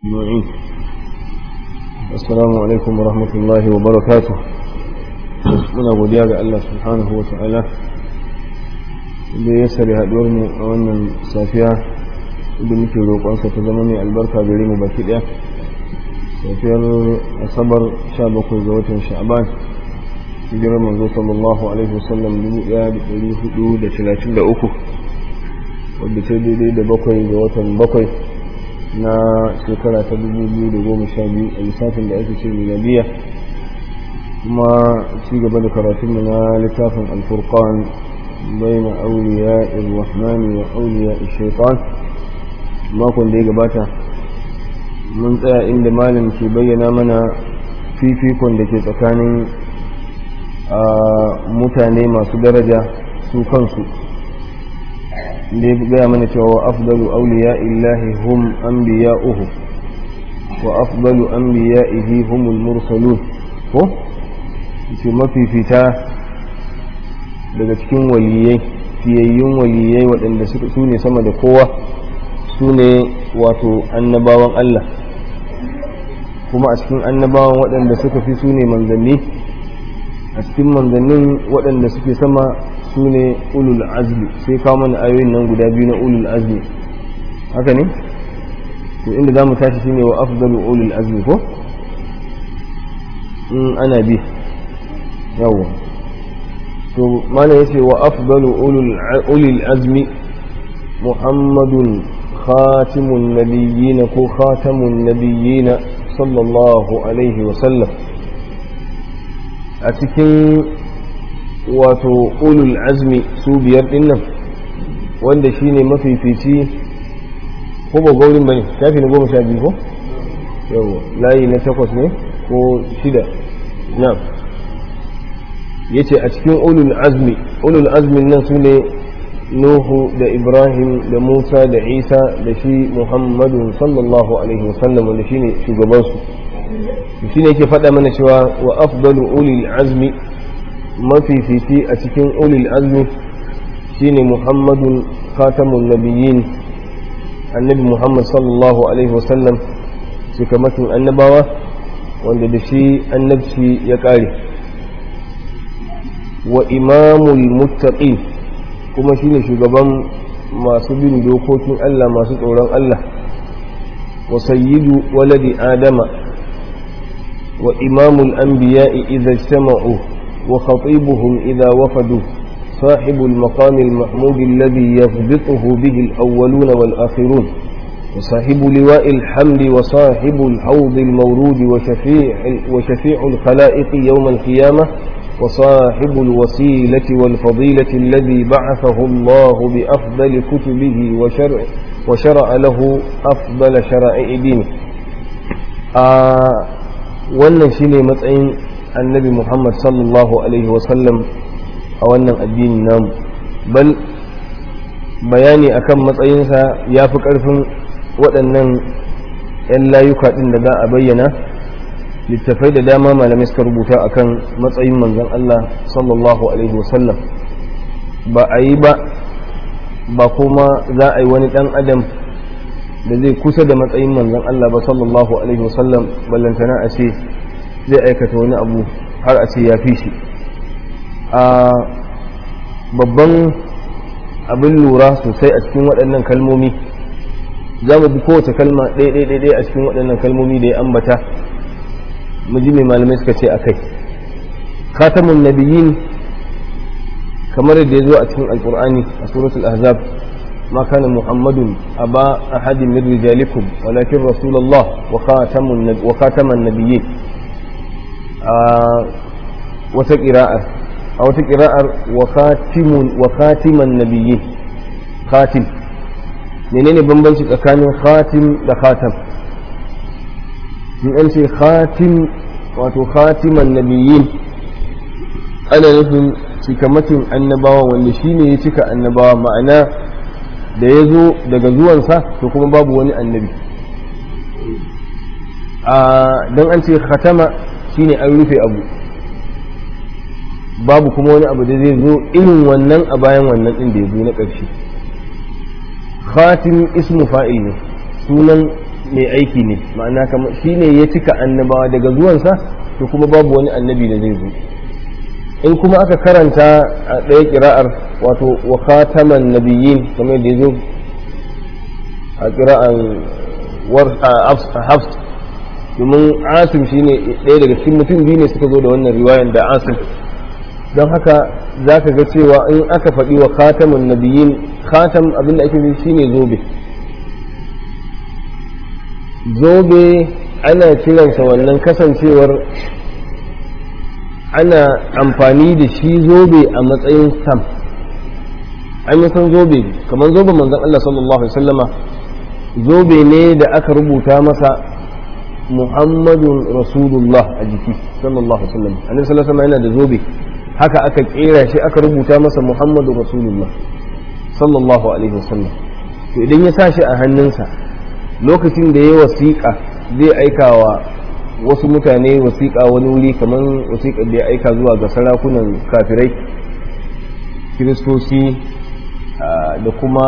معين السلام عليكم ورحمة الله وبركاته muna godiya ga Allah subhanahu wa ta'ala da ya sari haɗuwar mu a wannan safiya da muke roƙonsa ta zama mai albarka gare mu baki ɗaya safiyar asabar 17 ga watan sha'ban hijirar manzo sallallahu alaihi wasallam 1433 wadda ta daidai da bakwai ga watan bakwai na shekara ta 2012 a lissafin da ake ce miladiya kuma ci gaba da karatunmu na littafin alfurqan baina auliya irrahmani wa auliya shaitan makon da ya gabata mun tsaya inda malam ke bayyana mana fifikon da ke tsakanin mutane masu daraja su kansu da ya gaya mana cewa wa afdalu auliya illahi hum anbiya'uhu wa afdalu anbiya'ihi humul mursalun ko ce mafifita daga cikin waliyai fiyayyun waliyai waɗanda su ne sama da kowa su ne wato annabawan Allah kuma a cikin annabawan waɗanda suka fi su ne manzanni a cikin manzannin waɗanda suke sama su ne ulul azmi sai kawo mana ayoyin nan guda biyu na ulul azmi haka ne to inda za mu tashi shine wa afdalu ulul azmi ko in ana bi yawwa to mana yace wa afdalu ulul azmi muhammadun khatimun nabiyyin ko khatamun nabiyyin sallallahu alaihi wa sallam a cikin wato ulul azmi su biyar din nan wanda shine mafifici ko ba gaurin bane shafi na goma sha biyu ko yawa layi na takwas ne ko shida na yace a cikin ulul azmi ulul azmin nan su ne nuhu da ibrahim da musa da isa da shi muhammadun sallallahu alaihi wasallam wanda shine shugabansu shine yake faɗa mana cewa wa afdalu ulil azmi mafifici a cikin ulil azmi shine muhammadun khatamun nabiyyin annabi muhammad sallallahu alaihi wasallam cikamakin annabawa wanda da shi annabci ya ƙare wa imamul muttaqin kuma shine shugaban masu bin dokokin Allah masu tsoron Allah wa sayyidu waladi adama wa imamul anbiya'i idza ijtama'u wa khatibuhum idza wafadu صاحب المقام المحمود الذي يضبطه به الأولون والآخرون وصاحب لواء الحمد وصاحب الحوض المورود وشفيع, وشفيع الخلائق يوم القيامة وصاحب الوسيلة والفضيلة الذي بعثه الله بأفضل كتبه وشرع, وشرع له أفضل شرائع دينه آه wannan shine matsayin annabi Muhammad sallallahu alaihi wasallam a wannan addini namu bal bayani akan matsayinsa ya fi ƙarfin waɗannan 'yan layuka ɗin da za a bayyana littafai da dama malamai suka rubuta akan matsayin manzon Allah sallallahu alaihi wasallam ba a yi ba ba kuma za a yi wani ɗan adam da zai kusa da matsayin manzon Allah ba sallallahu alaihi wasallam ballantana a ce zai aikata wani abu har a ce ya fi shi a babban abin lura sosai a cikin waɗannan kalmomi za mu bi kowace kalma ɗaya a cikin waɗannan kalmomi da ya ambata mu ji mai malamai suka ce a kai khatamun nabiyyin kamar da ya zo a cikin alkur'ani a suratul ahzab ما كان محمد أبا أحد من رجالكم ولكن رسول الله وخاتم وخاتم النبيين آه وتقراءة أو تقراءة وخاتم وخاتم النبيين خاتم menene bambanci tsakanin khatim da khatam in an ce khatim wato khatiman nabiyyin ana nufin cikamakin annabawa wanda shine ya cika annabawa ma'ana da ya zo daga zuwansa to kuma babu wani annabi don an ce khatama shine an rufe abu babu kuma wani abu da zai zo irin wannan a bayan wannan ɗin da ya zo na ƙarshe khatim ismu fa'il ne sunan mai aiki ne ma'ana kamar shi ne ya cika annabawa daga zuwansa to kuma babu wani annabi da zai zo in kuma aka karanta a ɗaya ƙira'ar wato wa khataman nabiyyin kamar da ya zo a ƙira'ar hafs domin asim shi ne ɗaya daga cikin mutum biyu ne suka zo da wannan riwayan da asim don haka za ka ga cewa in aka faɗi wa khataman nabiyyin khatam abin da ake nufi shine zobe zobe ana kiransa wannan kasancewar ana amfani da shi zobe a matsayin sam an yi san zobe kamar zobe manzon Allah sallallahu alaihi wasallama zobe ne da aka rubuta masa muhammadun rasulullah a jiki sallallahu alaihi wasallam annabi sallallahu alaihi yana da zobe haka aka kera shi aka rubuta masa muhammadun rasulullah sallallahu alaihi wasallam to idan ya sa shi a hannunsa lokacin da ya wasiƙa zai aika wa wasu mutane wasiƙa wani wuri kamar wasiƙar da ya aika zuwa ga sarakunan kafirai kiristoci da kuma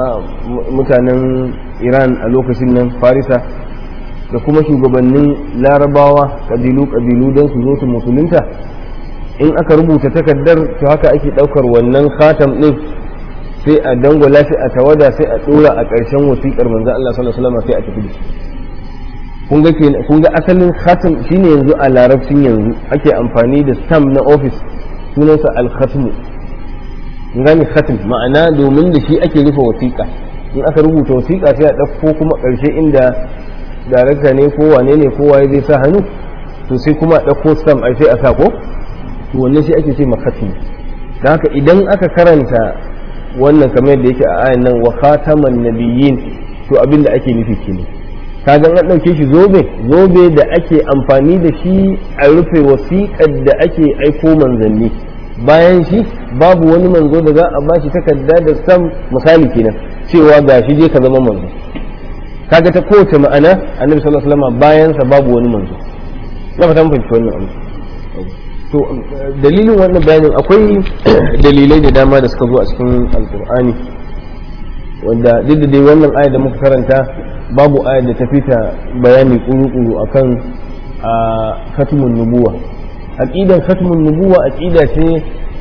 mutanen iran a lokacin nan farisa da kuma shugabannin larabawa ƙabilu-ƙabilu don su zo su musulunta in aka rubuta takardar to haka ake ɗaukar wannan khatam ɗin sai a dangwala shi a tawada sai a dora a ƙarshen wasiƙar manzo Allah sallallahu alaihi wasallam sai a tafi da kun ga kun ga asalin khatam shine yanzu a larabcin yanzu ake amfani da stamp na office sunansa al-khatm gani khatam ma'ana domin da shi ake rufe wasiƙa in aka rubuta wasiƙa sai a ɗauko kuma ƙarshe inda darakta ne ko wane ne ko waye zai sa hannu to sai kuma a ɗauko stamp ai sai a sa ko to wannan shi ake ce ma khatam da haka idan aka karanta wannan kamar da yake a ayan nan wa khataman nabiyyin to abin da ake nufi kenan kaga an dauke shi zobe zobe da ake amfani da shi a rufe wasiƙar da ake aiko manzanni bayan shi babu wani manzo da za a bashi takarda da sam misali kenan cewa ga shi je ka zama manzo kaga ta kowace ma'ana annabi sallallahu alaihi wasallam bayan sa babu wani manzo na fata mun fahimci wannan abu to dalilin wannan bayanin akwai dalilai da dama da suka zo a cikin alkur'ani wanda duk da dai wannan aya da muka karanta babu aya da ta fita bayani kuru-kuru akan a khatmun nubuwa aqidan khatmun nubuwa aqida ce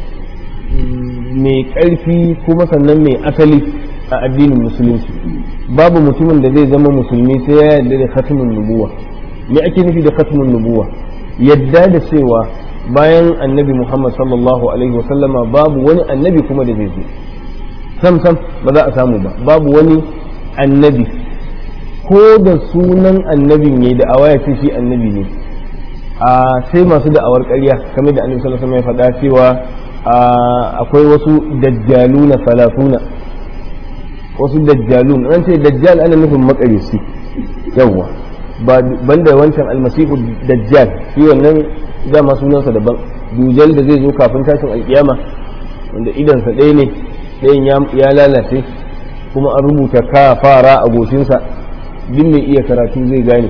mai ƙarfi kuma sannan mai asali a addinin musulunci babu mutumin da zai zama musulmi sai ya yarda da khatmun nubuwa me ake nufi da khatmun nubuwa yadda da cewa bayan annabi Muhammad sallallahu alaihi wasallama babu wani annabi kuma da zai zo sam sam ba za a samu ba babu wani annabi ko da sunan annabin ne da awaya ce shi annabi ne a sai masu da'awar ƙarya kamar da annabi sallallahu alaihi wasallam ya faɗa cewa akwai wasu dajjaluna salatuna wasu dajjalun an ce dajjal ana nufin makarisi yawwa banda wancan almasihu dajjal shi wannan dama sunansa daban dujal da zai zo kafin tashin alkiyama wanda idansa ɗaya ne ɗayan ya lalace kuma an rubuta ka fara a goshinsa duk mai iya karatu zai gane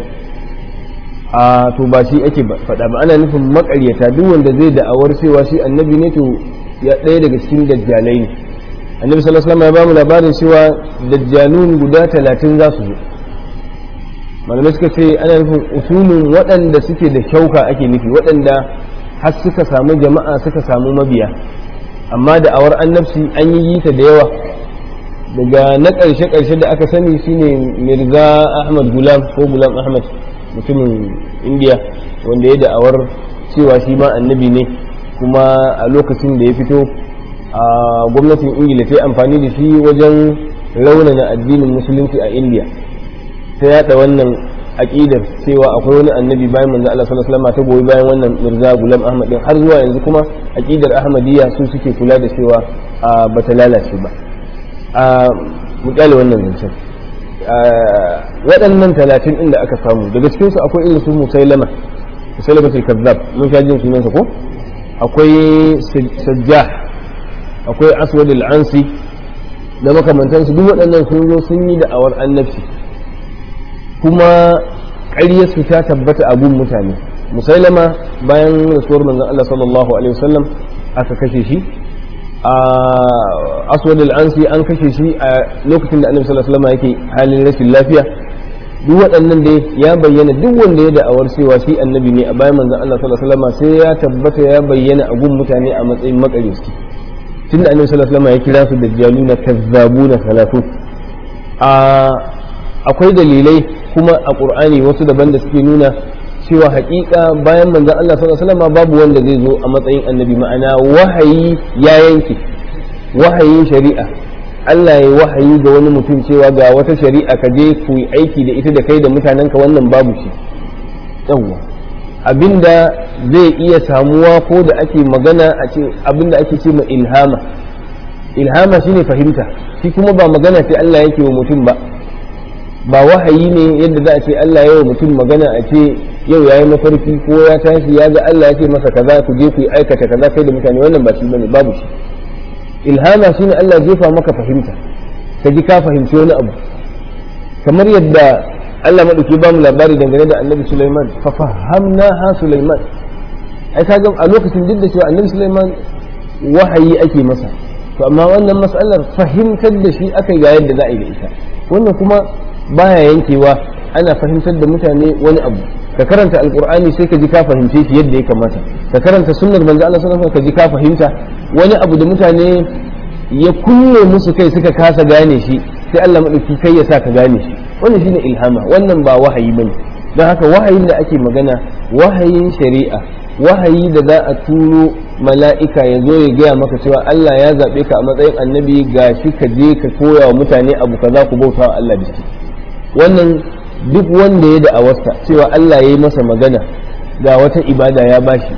a to ba shi ake faɗa ba ana nufin makaryata duk wanda zai da'awar cewa shi annabi ne to ya ɗaya daga cikin dajjalai ne annabi sallallahu alaihi wasallam ya bamu labarin cewa dajjalun guda talatin za su zo malamai suka ce ana nufin usulun waɗanda suke da kyauka ake nufi waɗanda har suka samu jama'a suka samu mabiya amma da awar annabci an yi ta da yawa daga na ƙarshe ƙarshe da aka sani shine mirza ahmad gulam ko gulam ahmad mutumin indiya wanda ya da'awar cewa shi ma annabi ne kuma a lokacin da ya fito a gwamnatin ingila ta yi amfani da shi wajen raunana addinin musulunci a indiya ta yada wannan aqidar cewa akwai wani annabi bayan manzo Allah sallallahu alaihi wasallam ta goyi bayan wannan Mirza Gulam Ahmad din har zuwa yanzu kuma aqidar Ahmadiyya su suke kula da cewa ba ta lalace ba a mutale wannan zancen waɗannan talatin ɗin da aka samu daga cikin su akwai irin su Musailama Musailama sai kazzab mun sha jin sunansa ko akwai Sajjah akwai Aswad al-Ansi da makamantansu duk waɗannan sun zo sun yi da'awar annabci kuma ƙaryarsu ta tabbata a gun mutane musailama bayan rasuwar manzon Allah sallallahu alaihi wasallam aka kashe shi a aswad al-ansi an kashe shi a lokacin da annabi sallallahu alaihi wasallam yake halin rashin lafiya duk waɗannan dai ya bayyana duk wanda ya da'awar cewa shi annabi ne a bayan manzon Allah sallallahu alaihi wasallam sai ya tabbata ya bayyana a gun mutane a matsayin makaryaci tunda annabi sallallahu alaihi wasallam ya kira su dajjaluna kazzabuna salatu a akwai dalilai kuma a qur'ani wasu daban da suke nuna cewa haƙiƙa bayan manzon Allah sallallahu alaihi wasallam babu wanda zai zo a matsayin annabi ma'ana wahayi ya yanke wahayin shari'a Allah ya wahayi ga wani mutum cewa ga wata shari'a ka je ku yi aiki da ita da kai da mutanenka wannan babu shi yawwa abinda zai iya samuwa ko da ake magana a ce abinda ake ce ma ilhama ilhama shine fahimta shi kuma ba magana sai Allah yake wa mutum ba ba wahayi ne yadda za a ce Allah ya wa mutum magana a ce yau yayi mafarki ko ya tashi ya ga Allah ya ce masa kaza ku je ku yi aikata kaza kai da mutane wannan ba shi bane babu shi ilhama shine Allah jefa maka fahimta ka ji ka fahimci wani abu kamar yadda Allah madauki ba mu labari dangane da Annabi Sulaiman fa fahamna ha Sulaiman ai kaga a lokacin duk da cewa Annabi Sulaiman wahayi ake masa to amma wannan mas'alar fahimtar da shi aka ga yadda za a yi da ita wannan kuma baya yankewa ana fahimtar da mutane wani abu ka karanta alkur'ani sai ka ji ka fahimce shi yadda ya kamata ka karanta sunnar manzo Allah sallallahu alaihi ka ji ka fahimta wani abu da mutane ya kulle musu kai suka kasa gane shi sai Allah madauki kai ya sa ka gane shi wannan shine ilhama wannan ba wahayi bane don haka wahayin da ake magana wahayin shari'a wahayi da za a turo mala'ika ya zo ya gaya maka cewa Allah ya zaɓe ka a matsayin annabi gashi ka je ka koya wa mutane abu kaza ku bauta wa Allah da shi wannan duk wanda ya da'awarsa cewa Allah ya yi masa magana ga wata ibada ya bashi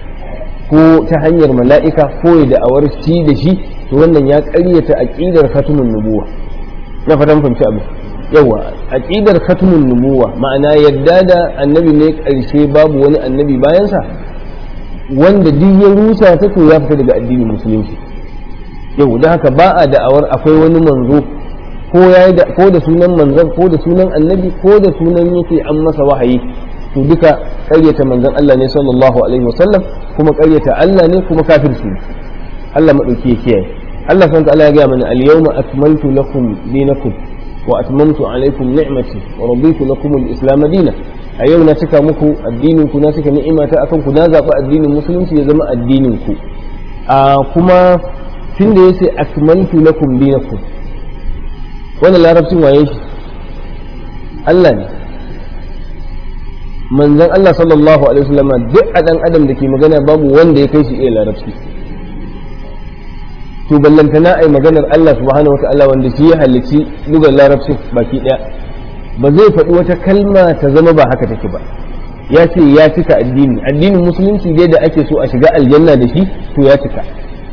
ko ta hanyar mala'ika ko ya da'awar shi da shi to wannan ya ƙaryata aqidar khatumun nubuwa na fatan fahimci abu yawa aqidar khatumun nubuwa ma'ana yadda da annabi ne ƙarshe babu wani annabi bayansa wanda duk ya rusa ta to ya fita daga addinin musulunci yau da haka ba a da'awar akwai wani manzo ko ya da ko da sunan manzon ko da sunan annabi ko da sunan yake an masa wahayi to duka ƙaryata manzon Allah ne sallallahu alaihi wasallam kuma ƙaryata Allah ne kuma kafirci ne Allah madauki ya kiyaye Allah subhanahu wa ta'ala ya ga mana al-yawma akmaltu lakum dinakum wa atmamtu alaykum ni'mati wa raditu lakum al-islam dinan a yau na cika muku addinin ku na cika ni'imata akan ku na zaɓi addinin musulunci ya zama addinin ku a kuma tun da yace akmaltu lakum dinakum wannan larabcin waye shi Allah ne manzon Allah sallallahu alaihi wasallam duk a dan adam da ke magana babu wanda ya kai shi iya larabci to ballantana ai maganar Allah subhanahu wataala wanda shi ya halicci lugar larabcin baki daya ba zai faɗi wata kalma ta zama ba haka take ba ya ce ya cika addini addinin musulunci dai da ake so a shiga aljanna da shi to ya cika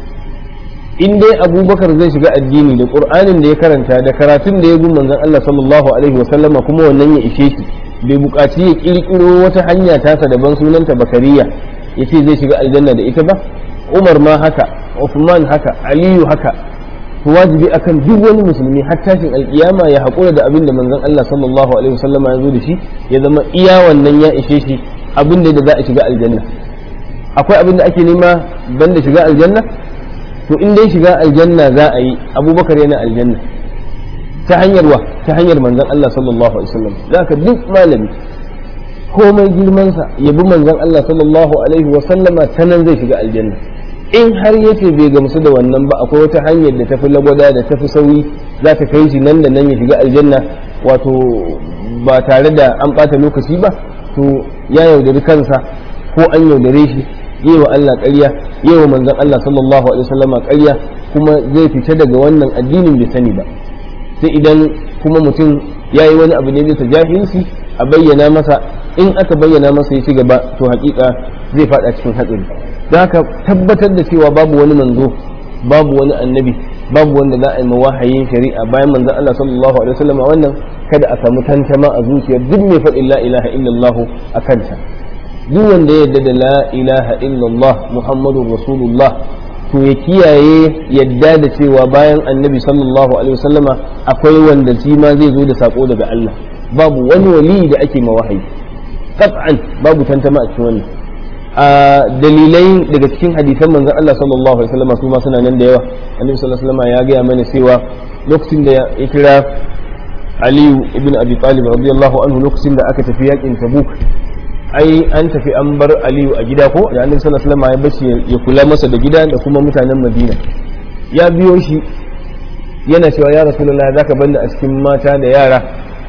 in dai abubakar zai shiga addini da qur'anin da ya karanta da karatun da ya bi manzon Allah sallallahu alaihi wasallama kuma wannan ya ishe shi bai buƙaci ya ƙirƙiro wata hanya tasa daban sunanta bakariya ya ce zai shiga aljanna da ita ba umar ma haka Uthman haka aliyu haka to wajibi akan duk wani musulmi har tashin alkiyama ya haƙura da abin da manzon Allah sallallahu alaihi wasallam ya zo da shi ya zama iya wannan ya ishe shi abin da za a shiga aljanna akwai abin da ake nema banda shiga aljanna to in dai shiga aljanna za a yi abubakar yana aljanna ta hanyar wa ta hanyar manzon Allah sallallahu alaihi wasallam zaka duk malami komai girmansa ya bi manzon Allah sallallahu alaihi wasallama ta nan zai shiga aljanna in har yace bai gamsu da wannan ba akwai wata hanyar da tafi lagwada da tafi sauyi za ta kai shi nan da nan ya shiga aljanna wato ba tare da an ɓata lokaci ba to ya yaudari kansa ko an yaudare shi yi wa Allah ƙarya yi wa manzon Allah sallallahu alaihi wasallama ƙarya kuma zai fita daga wannan addinin bai sani ba sai idan kuma mutum ya yi wani abu ne bisa jahilci a bayyana masa in aka bayyana masa ya ci gaba to hakika zai faɗa cikin hatsari don haka tabbatar da cewa babu wani manzo babu wani annabi babu wanda za a yi wahayin shari'a bayan manzon Allah sallallahu alaihi wasallam wannan kada a samu tantama a zuciyar duk mai faɗin la ilaha illallah a kanta duk wanda ya yarda da la ilaha illallah muhammadur rasulullah to ya kiyaye yadda da cewa bayan annabi sallallahu alaihi wasallama akwai wanda shi ma zai zo da sako daga Allah babu wani wali da ake ma wahayi qat'an babu tantama a cikin wannan a dalilai daga cikin hadisan manzon Allah sallallahu alaihi wasallam su ma suna nan da yawa annabi sallallahu alaihi wasallam ya gaya mana cewa lokacin da ya kira aliyu ibn abi talib radiyallahu anhu lokacin da aka tafi yakin tabuk ai an tafi an bar aliyu a gida ko da annabi sallallahu alaihi wasallam ya bashi ya kula masa da gida da kuma mutanen madina ya biyo shi yana cewa ya rasulullahi zaka banda a cikin mata da yara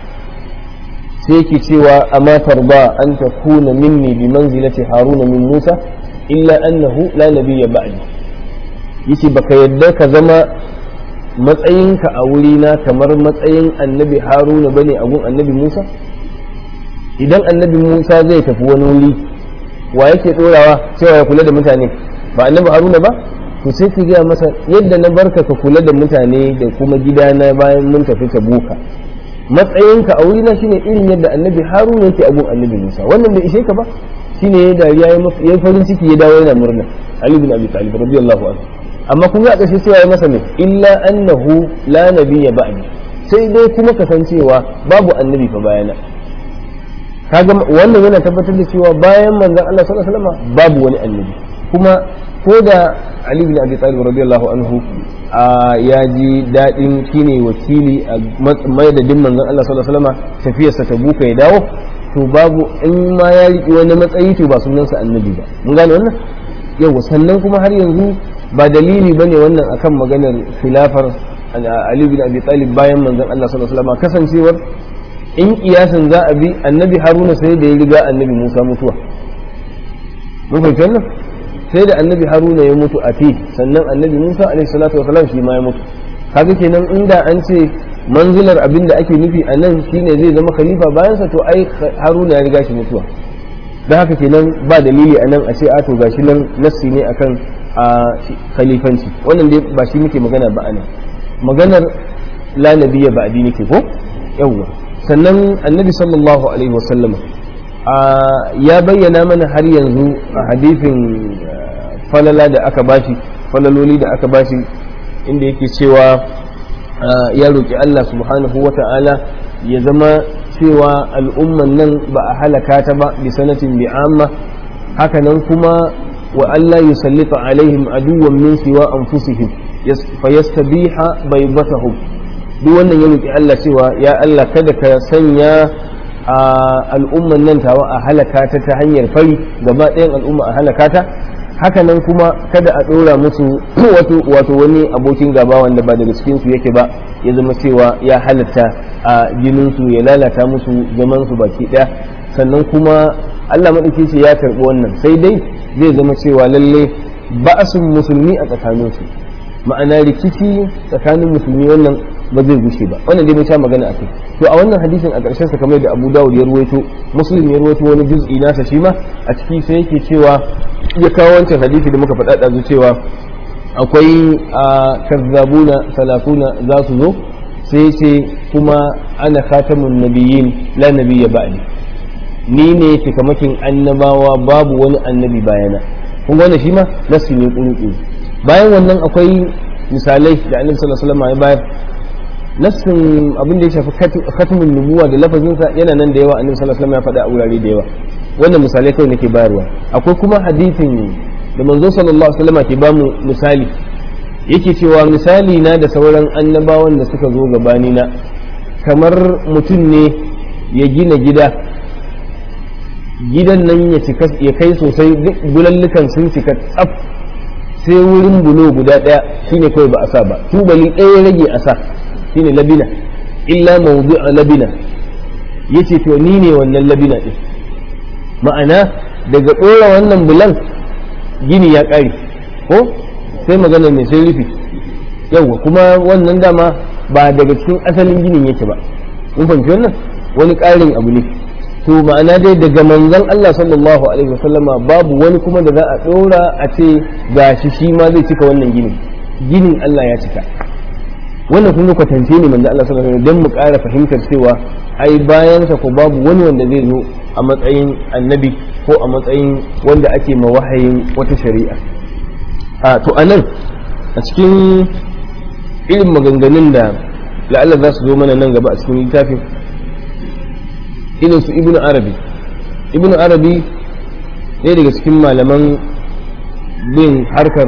sai yake cewa amma tarba an takuna minni bi manzilati haruna min musa illa annahu la nabiyya ba'di yace baka yadda ka zama matsayinka a wurina kamar matsayin annabi haruna bane a gun annabi musa idan annabi musa zai tafi wani wuri wa yake dorawa cewa ya kula da mutane ba annabi haruna ba to sai ka gaya masa yadda na barka ka kula da mutane da kuma gidana bayan mun tafi tabuka matsayinka a wurina shine irin yadda annabi haruna yake a gun annabi musa wannan bai ishe ka ba shine ya dariya ya farin ciki ya dawo yana murna ali bin abi talib radiyallahu anhu amma kun ga ƙarshe cewa ya masa ne illa annahu la nabiyya ba'di sai dai kuma kasancewa babu annabi fa bayana kaga wannan yana tabbatar da cewa bayan manzon Allah sallallahu alaihi wasallam babu wani annabi kuma ko da Ali bin Abi Talib radiyallahu anhu ya ji daɗin shine wakili a madadin manzon Allah sallallahu alaihi wasallam tafiyarsa ta buka ya dawo to babu in ma ya riƙe wani matsayi to ba sunansa annabi ba mun gane wannan yau sannan kuma har yanzu ba dalili bane wannan akan maganar khilafar Ali bin Abi Talib bayan manzon Allah sallallahu alaihi wasallam kasancewar in kiyasin za a bi annabi Haruna sai da ya riga annabi Musa mutuwa mun fahimci wannan sai da annabi Haruna ya mutu a fi sannan annabi Musa alaihi salatu wasallam shi ma ya mutu kaga kenan inda an ce manzilar abin da ake nufi a nan shine zai zama khalifa bayansa to ai Haruna ya riga shi mutuwa da haka kenan ba dalili a nan a ce a to gashi nan nassi ne akan a khalifanci wannan dai ba shi muke magana ba anan maganar la nabiyya ba addini ke ko yawwa sannan annabi sallallahu alaihi wasallama ya bayyana mana har yanzu a hadifin falala da aka bashi falaloli da aka bashi inda yake cewa ya roƙi Allah subhanahu wa ta'ala ya zama cewa al'umman nan ba a halaka ta ba bi sanatin bi amma haka nan kuma wa Allah yusallita alaihim aduwan min siwa anfusihim fayastabiha baydatahum duk wannan ya roki Allah cewa ya Allah kada ka sanya a al'umman nan tawa a halaka ta ta hanyar fari gaba ɗayan al'umma a halaka ta haka nan kuma kada a ɗora musu wato wani abokin gaba wanda ba daga cikin su yake ba ya zama cewa ya halatta a jinin su ya lalata musu zaman su baki ɗaya sannan kuma Allah maɗauki ce ya karɓi wannan sai dai zai zama cewa lalle ba'asun musulmi a tsakaninsu ma'ana rikici tsakanin musulmi wannan ba zai gushe ba wannan dai mun sha magana a kai to a wannan hadisin a ƙarshen sa kamar da Abu Dawud ya ruwaito Muslim ya ruwaito wani juz'i nasa shi ma a ciki sai yake cewa ya kawo wancan hadisi da muka faɗa ɗazu cewa akwai a kazzabuna salafuna za su zo sai ce kuma ana khatamun nabiyyin la nabiyya ba'di ni ne cikamakin annabawa babu wani annabi bayana kun ga wannan shi ma nasu ne kuru bayan wannan akwai misalai da annabi sallallahu alaihi wasallam ya bayar nassin abin da ya shafi khatmun nubuwa da lafazinsa yana nan da yawa annabi sallallahu alaihi wasallam ya faɗa a wurare da yawa wannan misalai kawai nake bayarwa akwai kuma hadisin da manzo sallallahu alaihi wasallam ke bamu misali yake cewa misali na da sauran annabawan da suka zo gabani na kamar mutum ne ya gina gida gidan nan ya cika ya kai sosai duk bulallukan sun cika tsaf sai wurin bulo guda ɗaya shine kawai ba a sa ba tubali ɗaya rage a sa shine labina illa mawdu'a labina yace to ni ne wannan labina din ma'ana daga ɗora wannan bulan gini ya ƙare ko sai magana ne sai rufi yauwa kuma wannan dama ba daga cikin asalin ginin yake ba mun fahimci wannan wani ƙarin abu ne to ma'ana dai daga manzon Allah sallallahu alaihi wasallama babu wani kuma da za a ɗora a ce gashi shi ma zai cika wannan ginin ginin Allah ya cika wannan kun kwatance ne manzo Allah sallallahu alaihi wasallam dan mu ƙara fahimtar cewa ai bayan sa ko babu wani wanda zai zo a matsayin annabi ko a matsayin wanda ake ma wahayin wata shari'a a to anan a cikin irin maganganun da la'alla za su zo mana nan gaba a cikin littafin irin su ibnu arabi ibnu arabi ɗaya daga cikin malaman bin harkar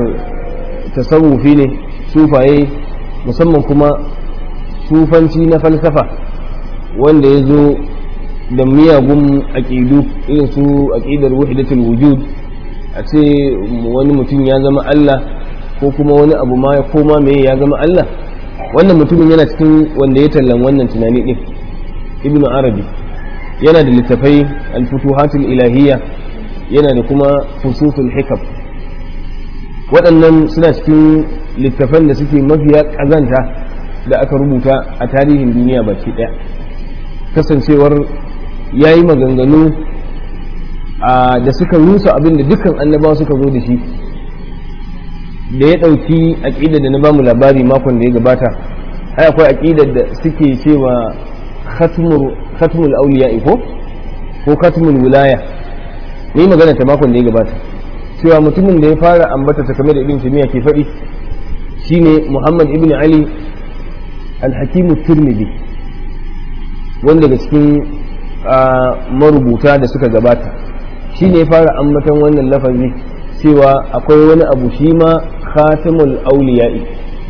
tasawufi ne sufaye musamman kuma sufanci na falsafa wanda ya zo da miyagun aƙidu irin su aƙidar wahidatul wujud a ce wani mutum ya zama Allah ko kuma wani abu ma ya koma me ya zama Allah wannan mutumin yana cikin wanda ya tallan wannan tunani din ibnu arabi yana da littafai al-futuhatul ilahiyya yana da kuma fusutul hikam waɗannan suna cikin littafan da suke mafiya ƙazanta da aka rubuta a tarihin duniya baki ɗaya kasancewar ya yi maganganu da suka rusa abin da dukkan annabawa suka zo da shi da ya ɗauki aƙida da na ba mu labari makon da ya gabata ai akwai aƙidar da suke cewa khatmul auliya ko ko khatmul wilaya ni magana ta makon da ya gabata cewa mutumin da ya fara ambata ta kamar da ibn taymiya ke faɗi shine muhammad ibn ali al-hakim tirmidhi wanda daga cikin marubuta da suka gabata shine ya fara ambatan wannan lafazi cewa akwai wani abu shi ma khatamul auliya'i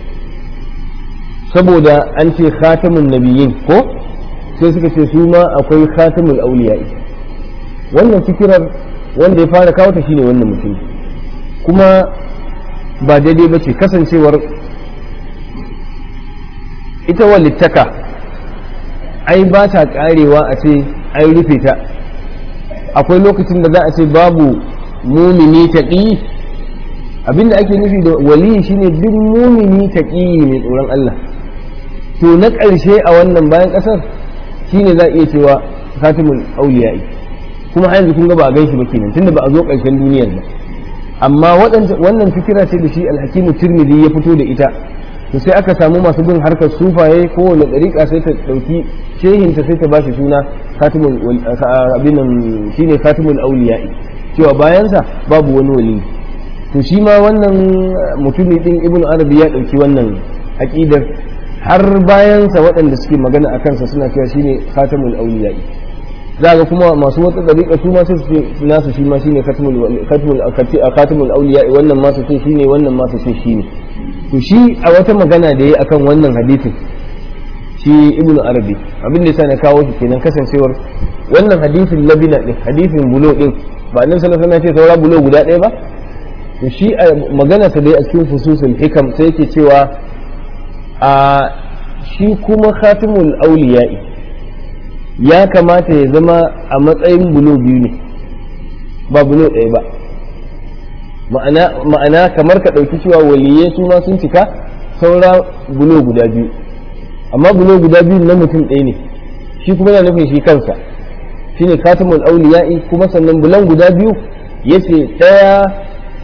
saboda an ce khatamun nabiyyin ko sai suka ce su ma akwai khatamul auliya'i wannan fikirar wanda ya fara kawo ta shine wannan mutum kuma ba daidai ba ce kasancewar ita walittaka ai ba ta karewa a ce ai rufe ta akwai lokacin da za a ce babu mumini taƙi abinda ake nufi da wali shine duk mumini taƙi mai tsoron Allah to na ƙarshe a wannan bayan ƙasar shine za a iya cewa khatimul auliya'i kuma har yanzu kun ga ba a ganshi ba kenan tunda ba a zo ƙarshen duniyar ba amma wannan fikira ce da shi alhakimu tirmidhi ya fito da ita to sai aka samu masu bin harkar sufaye kowane ɗariƙa sai ta ɗauki shehinta sai ta ba shi suna khatimul abin nan shine khatimul auliya'i cewa bayansa babu wani wali to shi ma wannan mutumi din ibnu arabi ya ɗauki wannan aqidar har bayansa waɗanda suke magana a kansa suna cewa shine khatimul auliya'i za ga kuma masu wata dariƙa su ma sai su ce nasu shi ma shine khatimul khatimul khatimul awliya wannan ma su ce shine wannan ma su ce shine to shi a wata magana da yayi akan wannan hadisin shi ibn arabi abin da yasa na kawo shi kenan kasancewar wannan hadisin labina din hadisin bulo din ba annabi sallallahu alaihi wasallam ya ce saura bulo guda ɗaya ba to shi a magana sa dai a cikin fususul hikam sai yake cewa a shi kuma khatimul awliya'i ya kamata ya zama a matsayin bulo biyu ne ba bulo ɗaya ba ma'ana kamar ka ɗauki cewa waliyai su ma sun cika saura bulo guda biyu amma bulo guda biyu na mutum ɗaya ne shi kuma yana nufin shi kansa shi ne katamul auliya'i kuma sannan bulan guda biyu ya ce ɗaya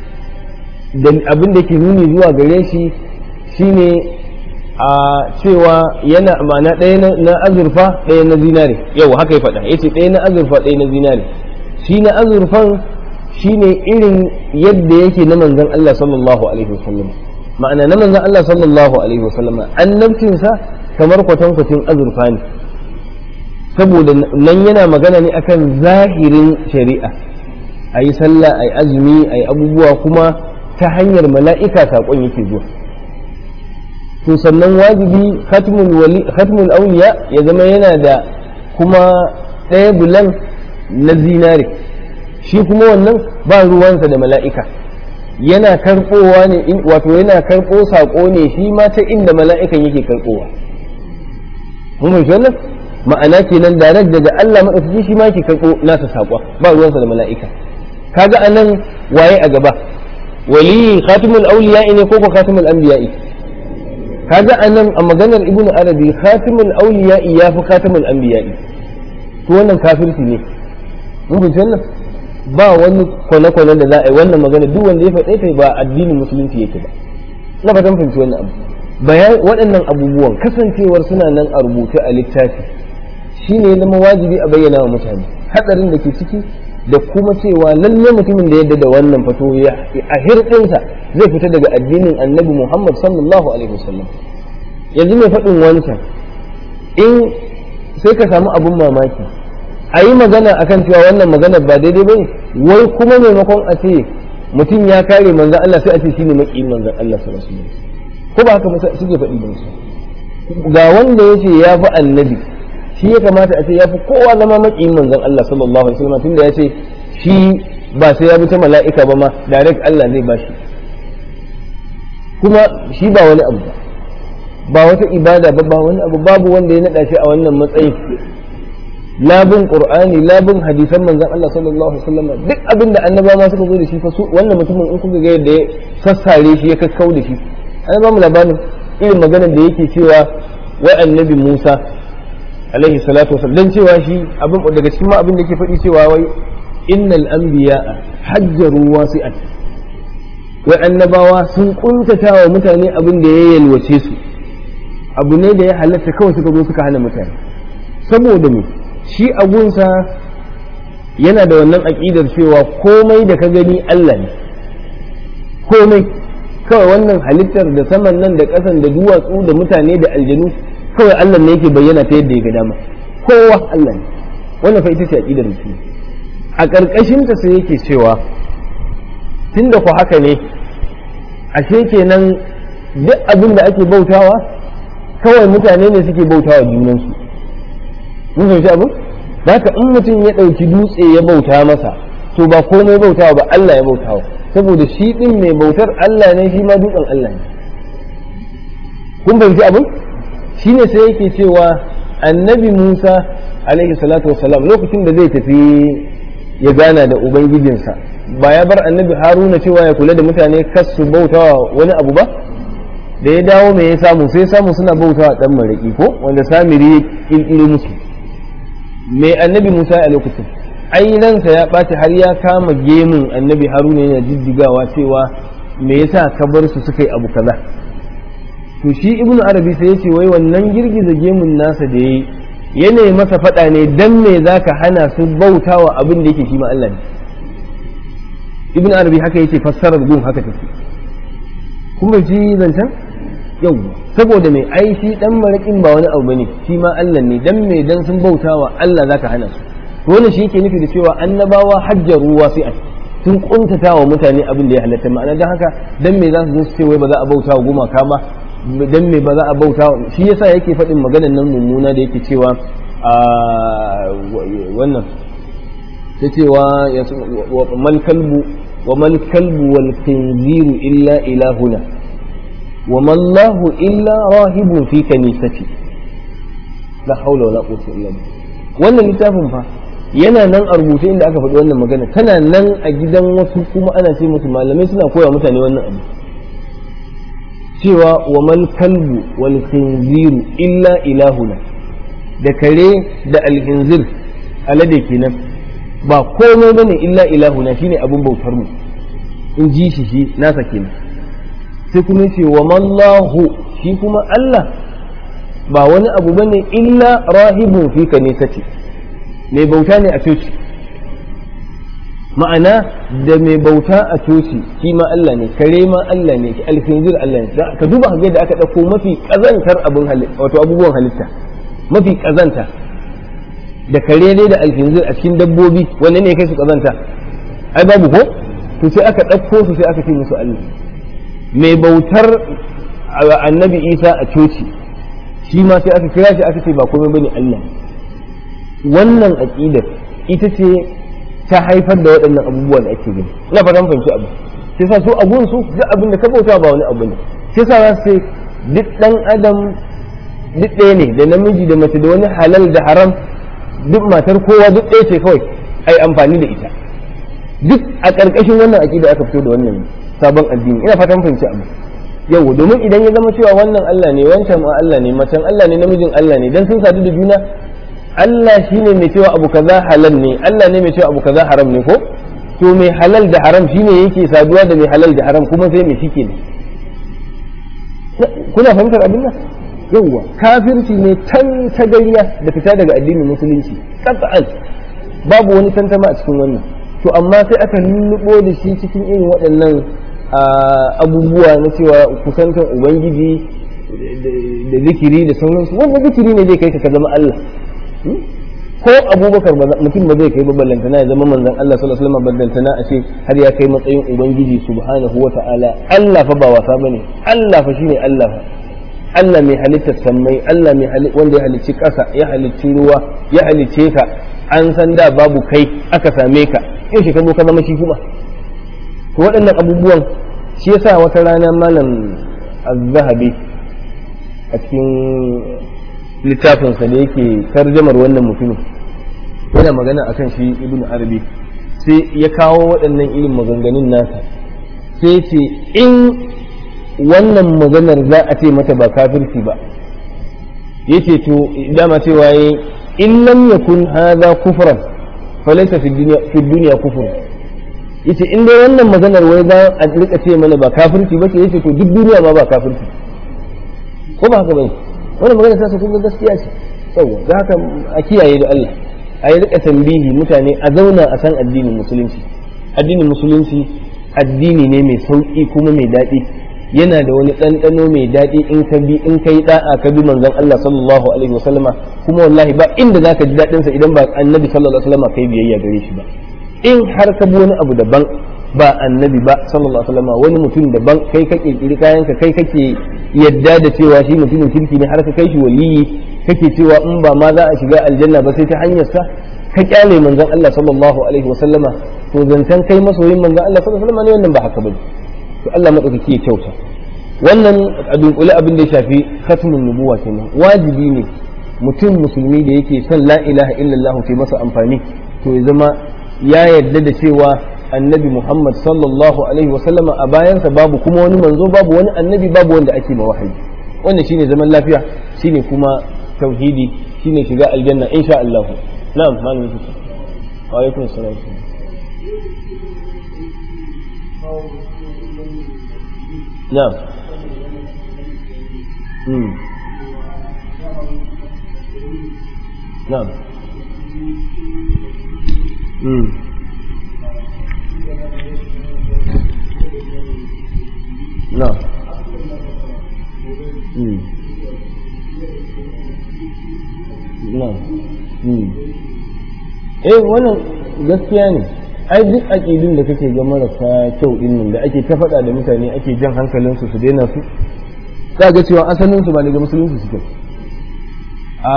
da abin da ke nuni zuwa gare shi shine a cewa yana ma'ana ɗaya na azurfa ɗaya na zinare yau haka ya faɗa yace ɗaya na azurfa ɗaya na zinare shi na azurfan shine irin yadda yake na manzon Allah sallallahu alaihi wasallam ma'ana na manzon Allah sallallahu alaihi wasallam annabcinsa kamar kwatankwacin azurfa ne saboda nan yana magana ne akan zahirin shari'a a yi sallah a yi azumi a yi abubuwa kuma ta hanyar mala'ika saƙon yake zuwa to sannan wajibi khatmul auliya ya zama yana da kuma ɗaya bulan na zinare shi kuma wannan ba ruwansa da mala'ika yana karɓowa ne wato yana karɓo saƙo ne shi ma ta inda mala'ikan yake karɓowa mun fahimci wannan ma'ana kenan direct daga Allah maɗaukaki shi ma yake karɓo nasa saƙon ba ruwansa da mala'ika kaga anan waye a gaba wali khatimul auliya ne ko ko khatimul anbiya'i kaga anan a maganar ibnu arabi khatimul awliya ya fi khatimul anbiya to wannan kafirci ne mun fahimci wannan ba wani kwane-kwane da za a yi wannan magana duk wanda ya faɗe ta ba addinin musulunci yake ba na fatan fahimci wannan abu bayan waɗannan abubuwan kasancewar suna nan a rubuce a littafi shine ya zama wajibi a bayyana wa mutane hatsarin da ke ciki da kuma cewa lalle mutumin da yadda da wannan fato a hirɗinsa zai fita daga addinin annabi Muhammad sallallahu alaihi wasallam yanzu mai faɗin wancan in sai ka samu abun mamaki a yi magana akan cewa wannan magana ba daidai ba wai kuma maimakon a ce mutum ya kare manzan Allah sai a ce shine maki manzan Allah sallallahu alaihi wasallam ko ba haka suke faɗi ba ga wanda ya ce ya fi annabi shi ya kamata a ce ya fi kowa zama maƙiyin manzon Allah sallallahu alaihi wasallam tunda ya ce shi ba sai ya bi ta mala'ika ba ma direct Allah zai bashi kuma shi ba wani abu ba ba wata ibada ba ba wani abu babu wanda ya naɗa shi a wannan matsayin labin qur'ani labin hadisan manzon Allah sallallahu alaihi wasallam duk abin da annaba ma suka zo da shi fa su wannan mutumin in kuka ga yadda ya sassare shi ya kakkau da shi an ba mu labarin irin maganar da yake cewa wai annabi Musa alaihi salatu wasallam dan cewa shi abin daga cikin ma abin da yake faɗi cewa wai innal anbiya'a hajjaru wasi'at wai annabawa sun kuntata wa mutane abin da ya yalwace su abu ne da ya halatta kawai suka zo suka hana mutane saboda me shi agunsa yana da wannan aƙidar cewa komai da ka gani Allah ne komai kawai wannan halittar da saman nan da ƙasan da duwatsu da mutane da aljanu kawai Allah ne yake bayyana ta yadda ya ga dama kowa Allah ne wannan fa ita ce aƙidar mutum a ƙarƙashinta sai yake cewa tunda ku haka ne ashe kenan duk abin da ake bautawa kawai mutane ne suke bautawa junansu mun fahimci abin da haka in mutum ya ɗauki dutse ya bauta masa to ba komai bautawa ba Allah ya bautawa saboda shi ɗin mai bautar Allah ne shi ma dutsen Allah ne kun fahimci abin shi ne sai yake cewa annabi Musa alaihi salatu wassalam lokacin da zai tafi ya gana da ubangijinsa ba ya bar annabi haruna cewa ya kula da mutane kas su bautawa wani abu ba da ya dawo mai ya samu sai samu suna bautawa dan maraki ko wanda samiri ya kirkiro musu mai annabi musa a lokacin ainansa ya ɓaci har ya kama gemun annabi haruna yana jijjigawa cewa me yasa ka bar su suka yi abu kaza to shi ibnu arabi sai ya ce wai wannan girgiza gemun nasa da yayi yanayi masa faɗa ne dan me zaka hana su bautawa abin da yake shi ma Allah ne ibn arabi haka yace fassarar gun haka take kun bai ji zancen yau saboda mai ai shi dan marakin ba wani abu bane shi ma Allah ne dan me dan sun bautawa Allah zaka hana su wannan shi yake nufi da cewa annabawa hajjaru wasi'at sun kuntata wa mutane abin da ya halatta ma'ana dan haka dan me za su zo su ce wai ba za a bautawa gumaka ba dan me ba za a bautawa shi yasa yake faɗin maganar nan mummuna da yake cewa a wannan ta cewa mal kalbu wa mal kalbu wal khinziru illa ilahuna wa mallahu illa rahibun fi kanisati la haula wala quwwata illa billah wannan littafin fa yana nan a rubuce inda aka faɗi wannan magana tana nan a gidan wasu kuma ana ce musu malamai suna koya mutane wannan abu cewa wa mal kalbu wal khinziru illa ilahuna da kare da alhinzir alade kenan ba komai bane illa ilahuna shine abin bautar mu in ji shi shi nasa kenan sai kuma ce wa mallahu shi kuma Allah ba wani abu bane illa rahibun fi kanisati mai bauta ne a coci ma'ana da mai bauta a coci shi ma Allah ne kare ma Allah ne alfinzir Allah ne ka duba ga da aka ɗauko mafi ƙazantar abin halitta wato abubuwan halitta mafi ƙazanta da kare ne da alfinzir a cikin dabbobi wanne ne kai su ƙazanta ai babu ko to sai aka ɗauko su sai aka ce musu Allah mai bautar annabi Isa a coci shi ma sai aka kira shi aka ce ba komai bane Allah wannan aqidar ita ce ta haifar da waɗannan abubuwan da ake gani ina fatan fahimci abu sai sa su abun su duk abin da ka bauta ba wani abu ne sai sa za su duk dan adam duk ɗaya ne da namiji da mace da wani halal da haram duk matar kowa duk ɗaya ce kawai ai amfani da ita duk a ƙarƙashin wannan aƙida aka fito da wannan sabon addini ina fatan fahimci abu yau domin idan ya zama cewa wannan Allah ne wancan ma Allah ne macen Allah ne namijin Allah ne dan sun sadu da juna Allah shine mai cewa abu kaza halal ne Allah ne mai cewa abu kaza haram ne ko to mai halal da haram shine yake saduwa da mai halal da haram kuma sai mai shike ne kuna fahimtar abin nan yawwa kafirci ne can ta gariya da fita daga addinin musulunci qat'an babu wani tantama a cikin wannan to amma sai aka lullubo da shi cikin irin waɗannan abubuwa na cewa kusantar ubangiji da zikiri da sauransu wanda zikiri ne zai kai ka zama Allah ko abubakar mutum ba zai kai ba ballantana ya zama manzon Allah sallallahu alaihi wasallam ballantana a ce har ya kai matsayin ubangiji subhanahu wa ta'ala Allah fa ba wasa bane Allah fa shine Allah fa Allah mai halitta sammai Allah mai wanda ya halicci ƙasa ya halicci ruwa ya halicce ka an san da babu kai aka same ka yau shi ka zo ka zama shi kuma to waɗannan abubuwan shi yasa wata rana malam az-zahabi a cikin littafinsa da yake tarjamar wannan mutumin yana magana akan shi ibnu arabi sai ya kawo waɗannan irin maganganun nasa sai ce in wannan maganar za a ce mata ba kafirci ba yace to dama cewa yayi in lam yakun hadha kufran falaysa fi dunya fi dunya kufr yace in dai wannan maganar wai za a rika ce mana ba kafirci ba ce yace to duk duniya ma ba kafirci ko ba haka bane wannan magana ta sa kun gaskiya ce yawa da haka a kiyaye da Allah a yi rika tambihi mutane a zauna a san addinin musulunci addinin musulunci addini ne mai sauki kuma mai daɗi yana da wani ɗanɗano mai daɗi in ka bi in ka yi ɗa'a ka bi manzon Allah sallallahu alaihi wasallama kuma wallahi ba inda zaka ji daɗin sa idan ba annabi sallallahu alaihi wasallama kai biyayya gare shi ba in har ka bi wani abu daban ba annabi ba sallallahu alaihi wasallama wani mutum daban kai ka kirkiri kayan ka kai kake yadda da cewa shi mutumin kirki ne har ka kai shi waliyi kake cewa in ba ma za a shiga aljanna ba sai ta hanyar sa ka kyale manzon Allah sallallahu alaihi wasallama to zancen kai masoyin manzon Allah sallallahu alaihi wasallama ne wannan ba haka bane to Allah madaukaki ya kyauta wannan a dunkule abin da ya shafi khatmun nubuwa kenan wajibi ne mutum musulmi da yake son la ilaha illallah ta masa amfani to ya zama ya yarda da cewa annabi Muhammad sallallahu alaihi wasallama a bayansa babu kuma wani manzo babu wani annabi babu wanda ake ma wahayi wannan shine zaman lafiya shine kuma tauhidi shine shiga aljanna insha Allah na'am malamin shi wa alaikum assalam na'am hmm na'am hmm na'am hmm na'am hmm eh wannan gaskiya ne ai duk aƙidun da kake ga marasa kyau din nan da ake ta faɗa da mutane ake jan hankalinsu su daina su za ga cewa asalin su ba daga musulunci suke a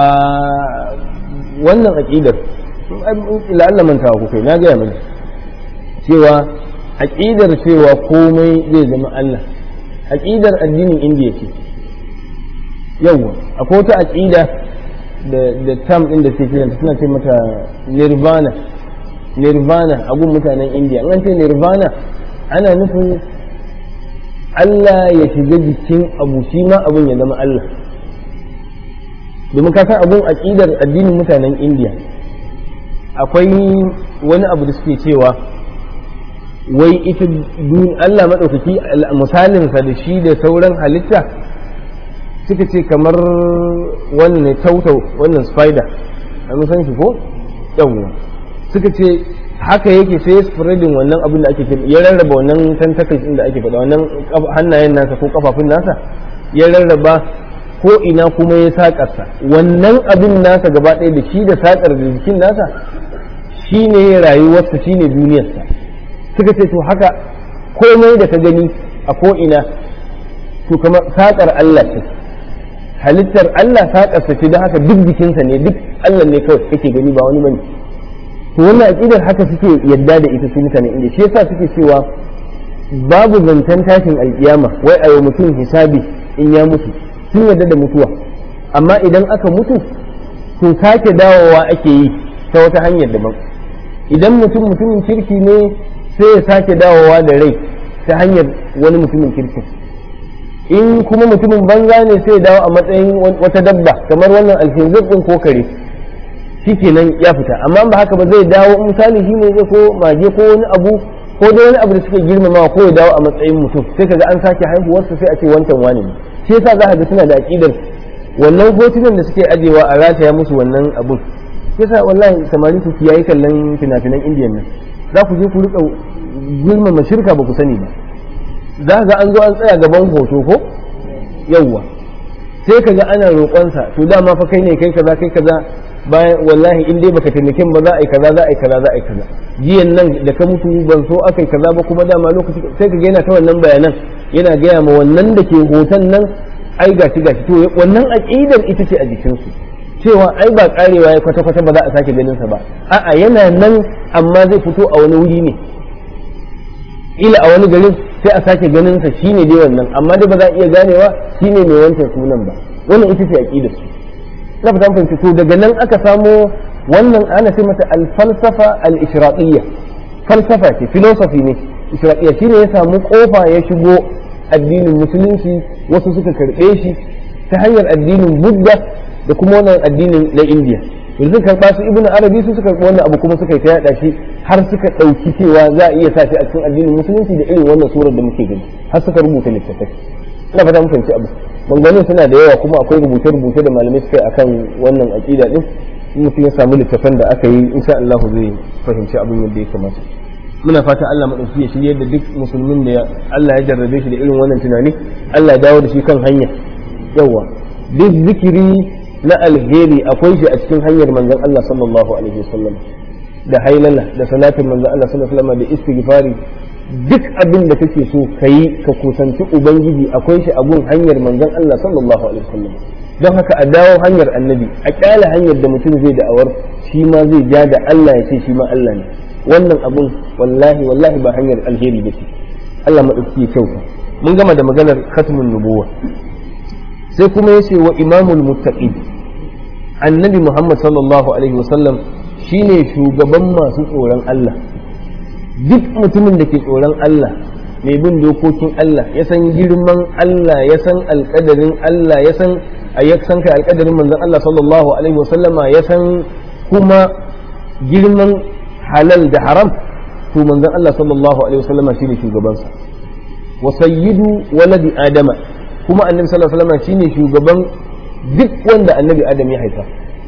wannan aƙidar la'alla mantawa ku kai na gaya mana cewa aƙidar cewa komai zai zama Allah aƙidar addinin indiya ce yawwa akwai wata aƙida da tam ɗin da ke kiranta suna ce mata nirvana nirvana a gun mutanen indiya an ce nirvana ana nufin Allah ya shiga jikin abu shi ma abin ya zama Allah domin ka san abun aƙidar addinin mutanen indiya akwai wani abu da suke cewa wai ita Allah maɗaukaki misalinsa da shi da sauran halitta suka ce kamar wannan ne tautau wannan spider an san shi ko yawwa suka ce haka yake sai ya spreading wannan abin da ake ce ya rarraba wannan tentacles din da ake faɗa wannan hannayen nasa ko kafafun nasa ya rarraba ko ina kuma ya sakarsa wannan abin nasa gaba ɗaya da shi da sakar da jikin nasa shine rayuwarsa shine duniyarsa suka ce to haka komai da ka gani a ko ina to kamar sakar Allah ce halittar Allah sakarsa ce don haka duk jikinsa ne duk Allah ne kawai kake gani ba wani bane to wannan aqidar haka suke yadda da ita su mutane inda shi yasa suke cewa babu zancen tashin alkiyama wai a yau mutum hisabi in ya mutu sun yadda da mutuwa amma idan aka mutu to sake dawowa ake yi ta wata hanyar daban idan mutum mutumin kirki ne sai ya sake dawowa da rai ta hanyar wani mutumin kirkin in kuma mutumin banza ne sai ya dawo a matsayin wata dabba kamar wannan alfinzir din ko kare shikenan ya fita amma ba haka ba zai dawo misali shi ne zai ko mage ko wani abu ko da wani abu da suke girmamawa ko ya dawo a matsayin mutum sai kaga an sake haihuwarsa sai a ce wancan wani ne shi yasa za ka ga suna da aqidar wannan hotunan da suke ajewa a rataya musu wannan abun shi yasa wallahi samari ku kiyaye kallon fina-finan indiyan nan za ku je ku rika girmama shirka ba ku sani ba za ga an zo an tsaya gaban hoto ko yawwa sai ka ga ana roƙonsa to dama fa kai ne kai kaza kai kaza bayan wallahi in dai baka taimakin ba za a yi kaza za a yi kaza za a yi kaza jiyan nan da ka mutu ban so aka yi kaza ba kuma dama lokaci sai ka ga yana ta wannan bayanan yana gaya ma wannan da ke hoton nan ai gashi gashi to wannan aqidar ita ce a jikinsu cewa ai ba karewa ya kwata kwata ba za a sake ganin sa ba a'a yana nan amma zai fito a wani wuri ne ila a wani garin sai a sake ganin sa shine dai wannan amma dai ba za a iya ganewa shine mai wancan sunan ba wannan ita ce aqidar su na fata fahimci to daga nan aka samo wannan ana ce mata al-falsafa al-ishraqiyya falsafa ce philosophy ne isra'ila shine ya samu kofa ya shigo addinin musulunci wasu suka karɓe shi ta hanyar addinin budda da kuma wannan addinin na indiya yanzu karɓa su ibnu arabi su suka karɓi wannan abu kuma suka yi ta yaɗa shi har suka ɗauki cewa za a iya sa shi a cikin addinin musulunci da irin wannan surar da muke gani har suka rubuta littattafai ina fata mun fahimci abu maganganun suna da yawa kuma akwai rubuce-rubuce da malamai suka yi akan wannan aƙida din mutum ya samu littattafan da aka yi insha Allah zai fahimci abin yadda ya kamata muna fata Allah maɗauki ya shirye da duk musulmin da Allah ya jarrabe shi da irin wannan tunani Allah ya dawo da shi kan hanya yawa duk zikiri na alheri akwai shi a cikin hanyar manzon Allah sallallahu alaihi wasallam da hailala da salatin manzon Allah sallallahu alaihi wasallam da istighfari duk abin da kake so kayi ka kusanci ubangiji akwai shi a gun hanyar manzon Allah sallallahu alaihi wasallam don haka a dawo hanyar annabi a kyala hanyar da mutum zai da'awar shi ma zai ja da Allah ya ce shi ma Allah ne wannan abun wallahi wallahi ba hanyar alheri ba ce Allah maɗauki ya kyauta mun gama da maganar khatmun nubuwa sai kuma yace wa imamul muttaqin annabi Muhammad sallallahu alaihi wasallam shine shugaban masu tsoron Allah duk mutumin da ke tsoron Allah mai bin dokokin Allah ya san girman Allah ya san alƙadarin Allah ya san ya san kai alƙadarin manzon Allah sallallahu alaihi wasallama ya san kuma girman halal da haram to manzon Allah sallallahu alaihi wasallam shine shugabansa wa sayyidu waladi adama kuma annabi sallallahu alaihi wasallam shine shugaban duk wanda annabi adam ya haifa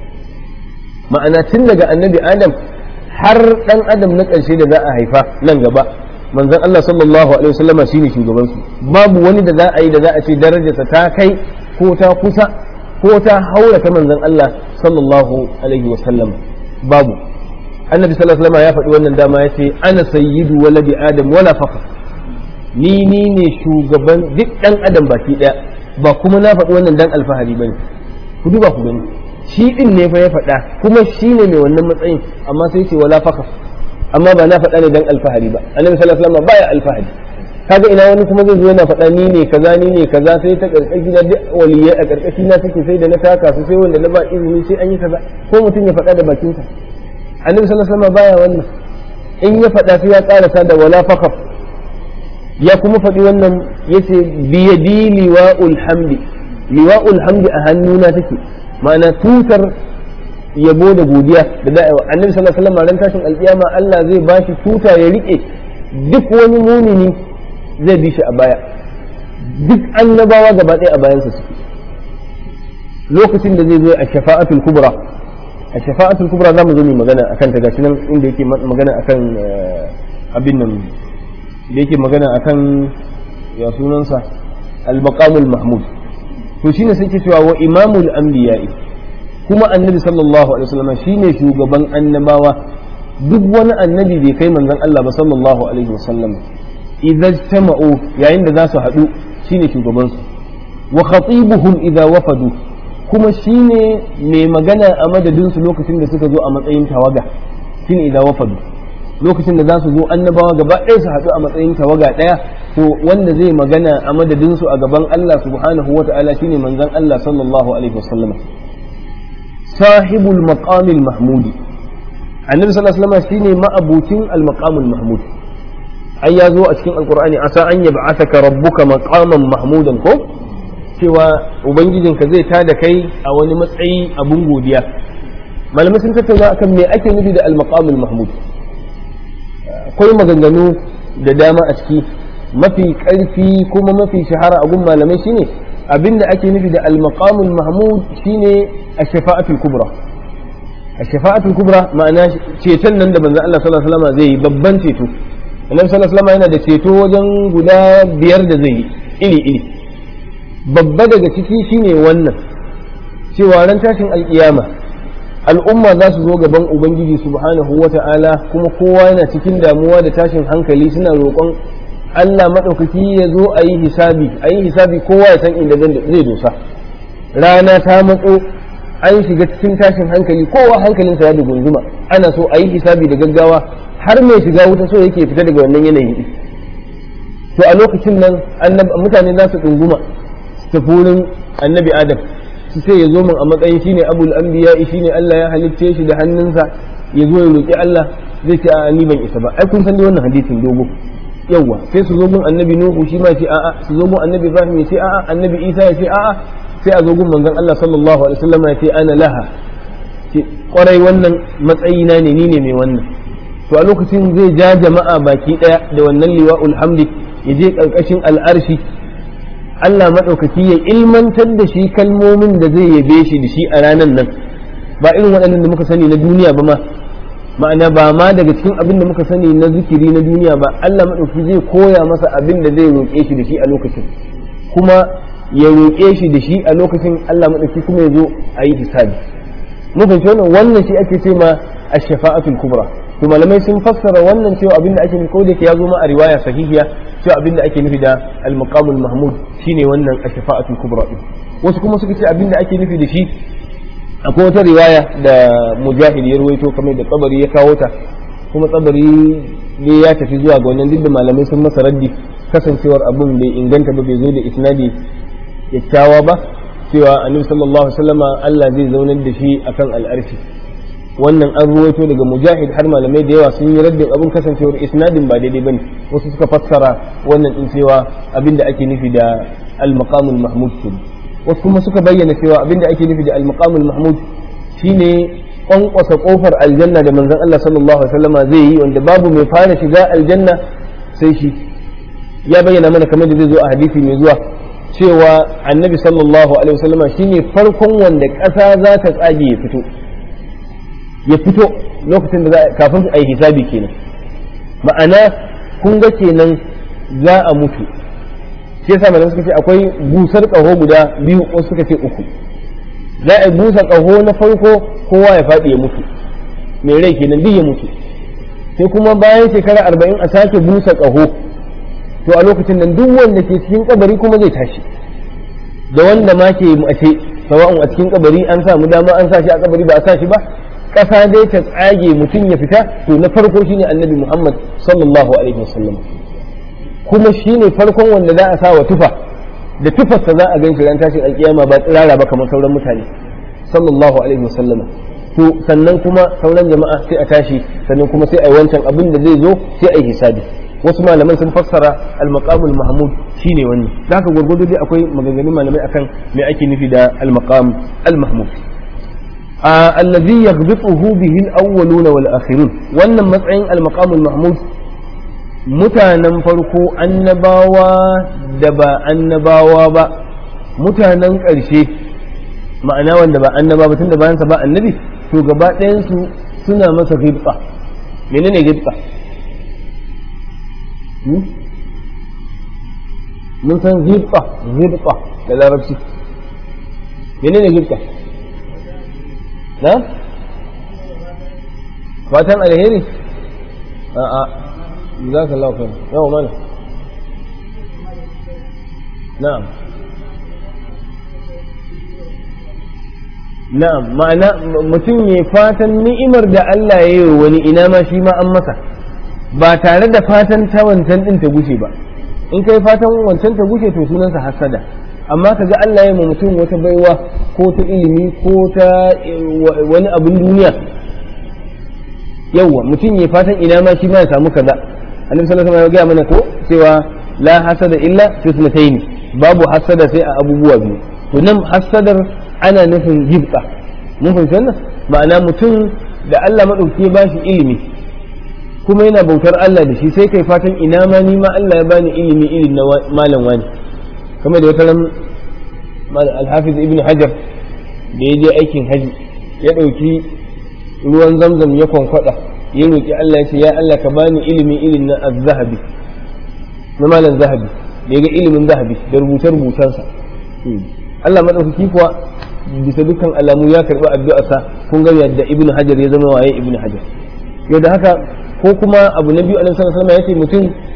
ma'ana tun daga annabi adam har dan adam na ƙarshe da za a haifa nan gaba manzon Allah sallallahu alaihi wasallam shine shugaban su babu wani da za a yi da za a ce darajarsa ta kai ko ta kusa ko ta haura ta manzon Allah sallallahu alaihi wasallam babu annabi sallallahu alaihi wasallam ya faɗi wannan dama ya ce ana sayyidu waladi adam wala faqa ni ni ne shugaban duk dan adam baki daya ba kuma na faɗi wannan dan alfahari bane ku duba ku gani shi din ne fa ya faɗa kuma shi ne mai wannan matsayin amma sai ce wala faqa amma ba na faɗa ne dan alfahari ba annabi sallallahu alaihi wasallam baya alfahari kaga ina wani kuma zai zo yana faɗa ni ne kaza ni ne kaza sai ta karkashi na duk waliyai a karkashi na take sai da na taka su sai wanda na ba izini sai an yi kaza ko mutum ya faɗa da bakinsa annabi sallallahu alaihi wasallam baya wannan in ya faɗa sai ya karasa da wala fakaf ya kuma faɗi wannan yace biyadi liwa'ul hamdi liwa'ul hamdi a hannuna take ma'ana tutar yabo da godiya da da'iwa annabi sallallahu alaihi wasallam ran tashin alkiyama Allah zai bashi tuta ya rike duk wani mumini zai bi shi a baya duk annabawa gaba ɗaya a bayansa suke lokacin da zai zo a shafa'atul kubra a shafa'atul kubra za mu zo mu magana akan ta gashi nan inda yake magana akan abin nan da yake magana akan ya sunansa al-maqamul mahmud to shine sai ke cewa wa imamul anbiya'i kuma annabi sallallahu alaihi wasallam shine shugaban annabawa duk wani annabi bai kai manzon Allah ba sallallahu alaihi wasallam idza jama'u yayin da za su haɗu shine shugaban su wa khatibuhum idza wafadu kuma shine mai magana a madadin su lokacin da suka zo a matsayin tawaga shine idza wafadu lokacin da za su zo annabawa gaba ɗaya su haɗu a matsayin tawaga ɗaya to wanda zai magana a madadin su a gaban Allah subhanahu wata'ala shine manzon Allah sallallahu alaihi wasallam sahibul maqamil mahmudi annabi sallallahu alaihi wasallam shine ma'abucin al maqamul mahmud ai ya zo a cikin alqur'ani asa an yab'athaka rabbuka maqaman mahmudan ko cewa ubangijinka zai tada kai a wani matsayi abun godiya malamai sun tattauna akan me ake nufi da al maqamul mahmud akwai maganganu da dama a ciki mafi ƙarfi kuma mafi shahara a gun malamai shine abinda ake nufi da al-maqamul mahmud shine ash-shafa'atul kubra ash-shafa'atul kubra ma'ana ceton nan da manzo Allah sallallahu alaihi wasallam zai yi babban ceto annabi sallallahu alaihi wasallam yana da ceto wajen guda biyar da zai yi iri iri babba daga ciki shine wannan cewa ran tashin alkiyama al'umma za su zo gaban ubangiji subhanahu wa ta'ala kuma kowa yana cikin damuwa da tashin hankali suna roƙon Allah maɗaukaki ya zo a yi hisabi a yi hisabi kowa ya san inda zai dosa rana ta matso an shiga cikin tashin hankali kowa hankalinsa ya dugunzuma ana so a yi hisabi da gaggawa har mai shiga wuta so yake fita daga wannan yanayi to a lokacin nan mutane za su ɗunguma su tafi wurin annabi adam su sai ya zo min a matsayin shine abul anbiya shine Allah ya halicce shi da hannunsa ya zo ya roƙi Allah zai ce a ni ban isa ba ai kun san dai wannan hadisin dogo yawa sai su zo mun annabi nuhu shi ma ce a'a su zo mun annabi ibrahim ya ce a'a annabi isa ya ce a'a sai a zo gun manzon Allah sallallahu alaihi wasallam ya ce ana laha ce kwarai wannan matsayina ne ni ne mai wannan to a lokacin zai ja jama'a baki daya da wannan liwa'ul hamdi ya je karkashin al'arshi Allah maɗaukaki ya ilmantar da shi kalmomin da zai yabe shi da shi a ranar nan ba irin waɗannan da muka sani na duniya ba ma ma'ana ba ma daga cikin abin da muka sani na zikiri na duniya ba Allah maɗaukaki zai koya masa abin da zai roƙe shi da shi a lokacin kuma ya roƙe shi da shi a lokacin Allah maɗaukaki kuma ya zo a yi hisabi mun fahimci wannan wannan shi ake ce ma ash-shafa'atul kubra to malamai sun fassara wannan cewa abin da ake nufi ko da ya zo ma a riwaya sahihiya cewa abin da ake nufi da al-maqamul mahmud shine wannan ash-shafa'atul kubra din wasu kuma suka ce abin da ake nufi da shi akwai wata riwaya da mujahid ya ruwaito kamar da tsabari ya kawo ta kuma tsabari ne ya tafi zuwa ga wannan duk da malamai sun masa raddi kasancewar abin bai inganta ba bai zo da isnadi kyakkyawa ba cewa annabi sallallahu alaihi wasallama Allah zai zaunar da shi akan al'arshi wannan an ruwaito daga mujahid har malamai da yawa sun yi raddin abin kasancewar isnadin ba daidai bane wasu suka fassara wannan din cewa abin da ake nufi da al-maqamul mahmud wasu kuma suka bayyana cewa abin da ake nufi da al-maqamul mahmud shine kwankwasa kofar aljanna da manzon Allah sallallahu alaihi wasallama zai yi wanda babu mai fara shiga aljanna sai shi ya bayyana mana kamar da zai zo a hadisi mai zuwa cewa annabi sallallahu alaihi wasallama shine farkon wanda ƙasa za ta tsage ya fito ya fito lokacin da za kafin a yi hisabi kenan ma'ana kun ga kenan za a mutu shi yasa malamai suka ce akwai busar ƙaho guda biyu wasu suka ce uku za a busa ƙaho na farko kowa ya faɗi ya mutu mai rai kenan duk ya mutu sai kuma bayan shekara arba'in a sake busa ƙaho to a lokacin nan duk wanda ke cikin kabari kuma zai tashi da wanda ma ke mace sawa'un a cikin kabari an samu dama an sa shi a kabari ba a sa shi ba ƙasa dai ta tsage mutum ya fita to na farko shine annabi Muhammad sallallahu alaihi wasallam kuma shine farkon wanda za a sa wa tufa da tufarsa za a gan shi ran tashin alkiyama ba tsirara ba kamar sauran mutane sallallahu alaihi wasallam to sannan kuma sauran jama'a sai a tashi sannan kuma sai a yi wancan abin da zai zo sai a yi hisabi wasu malaman sun fassara al-maqamul mahmud shine wannan da haka gurgudu dai akwai maganganun malamai akan me ake nufi da al-maqam al-mahmud allazi yaghbituhu bihi al-awwaluna wal akhirun wannan matsayin al-maqamul mahmud mutanen farko annabawa da ba annabawa ba mutanen ƙarshe ma'ana wanda ba annaba ba tunda bayansa ba annabi to gaba ɗayansu suna masa ghibta menene ghibta mun san ghibta ghibta da larabci menene ghibta na fatan alheri a'a جزاك الله خير يوم ماله نعم na'am ma'ana mutum ya fatan ni'imar da Allah ya yi wani ina ma shi ma an masa ba tare da fatan ta wancan din ta gushe ba in kai fatan wancan ta gushe to sunansa hasada amma kaga Allah ya yi mutum wata baiwa ko ta ilimi ko ta wani abin duniya yawwa mutum ya fatan ina ma shi ma ya samu kaza annabi sallallahu alaihi wasallam ya gaya mana ko cewa la hasada illa fi sunatayn babu hasada sai a abubuwa biyu to nan hasadar ana nufin jibta mun fahimci wannan ma'ana mutum da Allah madauki ya bashi ilimi kuma yana bautar Allah da shi sai kai fatan ina ma ni ma Allah ya bani ilimi irin na malam wani kamar da wata ran al-hafiz ibn hajar da ya je aikin haji ya dauki ruwan zamzam ya kwankwada ya roƙi Allah ya ce ya Allah ka bani ilimi irin na az-zahabi na malam zahabi da ga ilimin zahabi da rubuce rubutansa Allah madaukaki kuwa bisa dukkan alamu ya karbi addu'arsa kun ga yadda ibn hajar ya zama waye ibn hajar yau da haka ko kuma abu na biyu annabi sallallahu alaihi wasallam ya ce mutum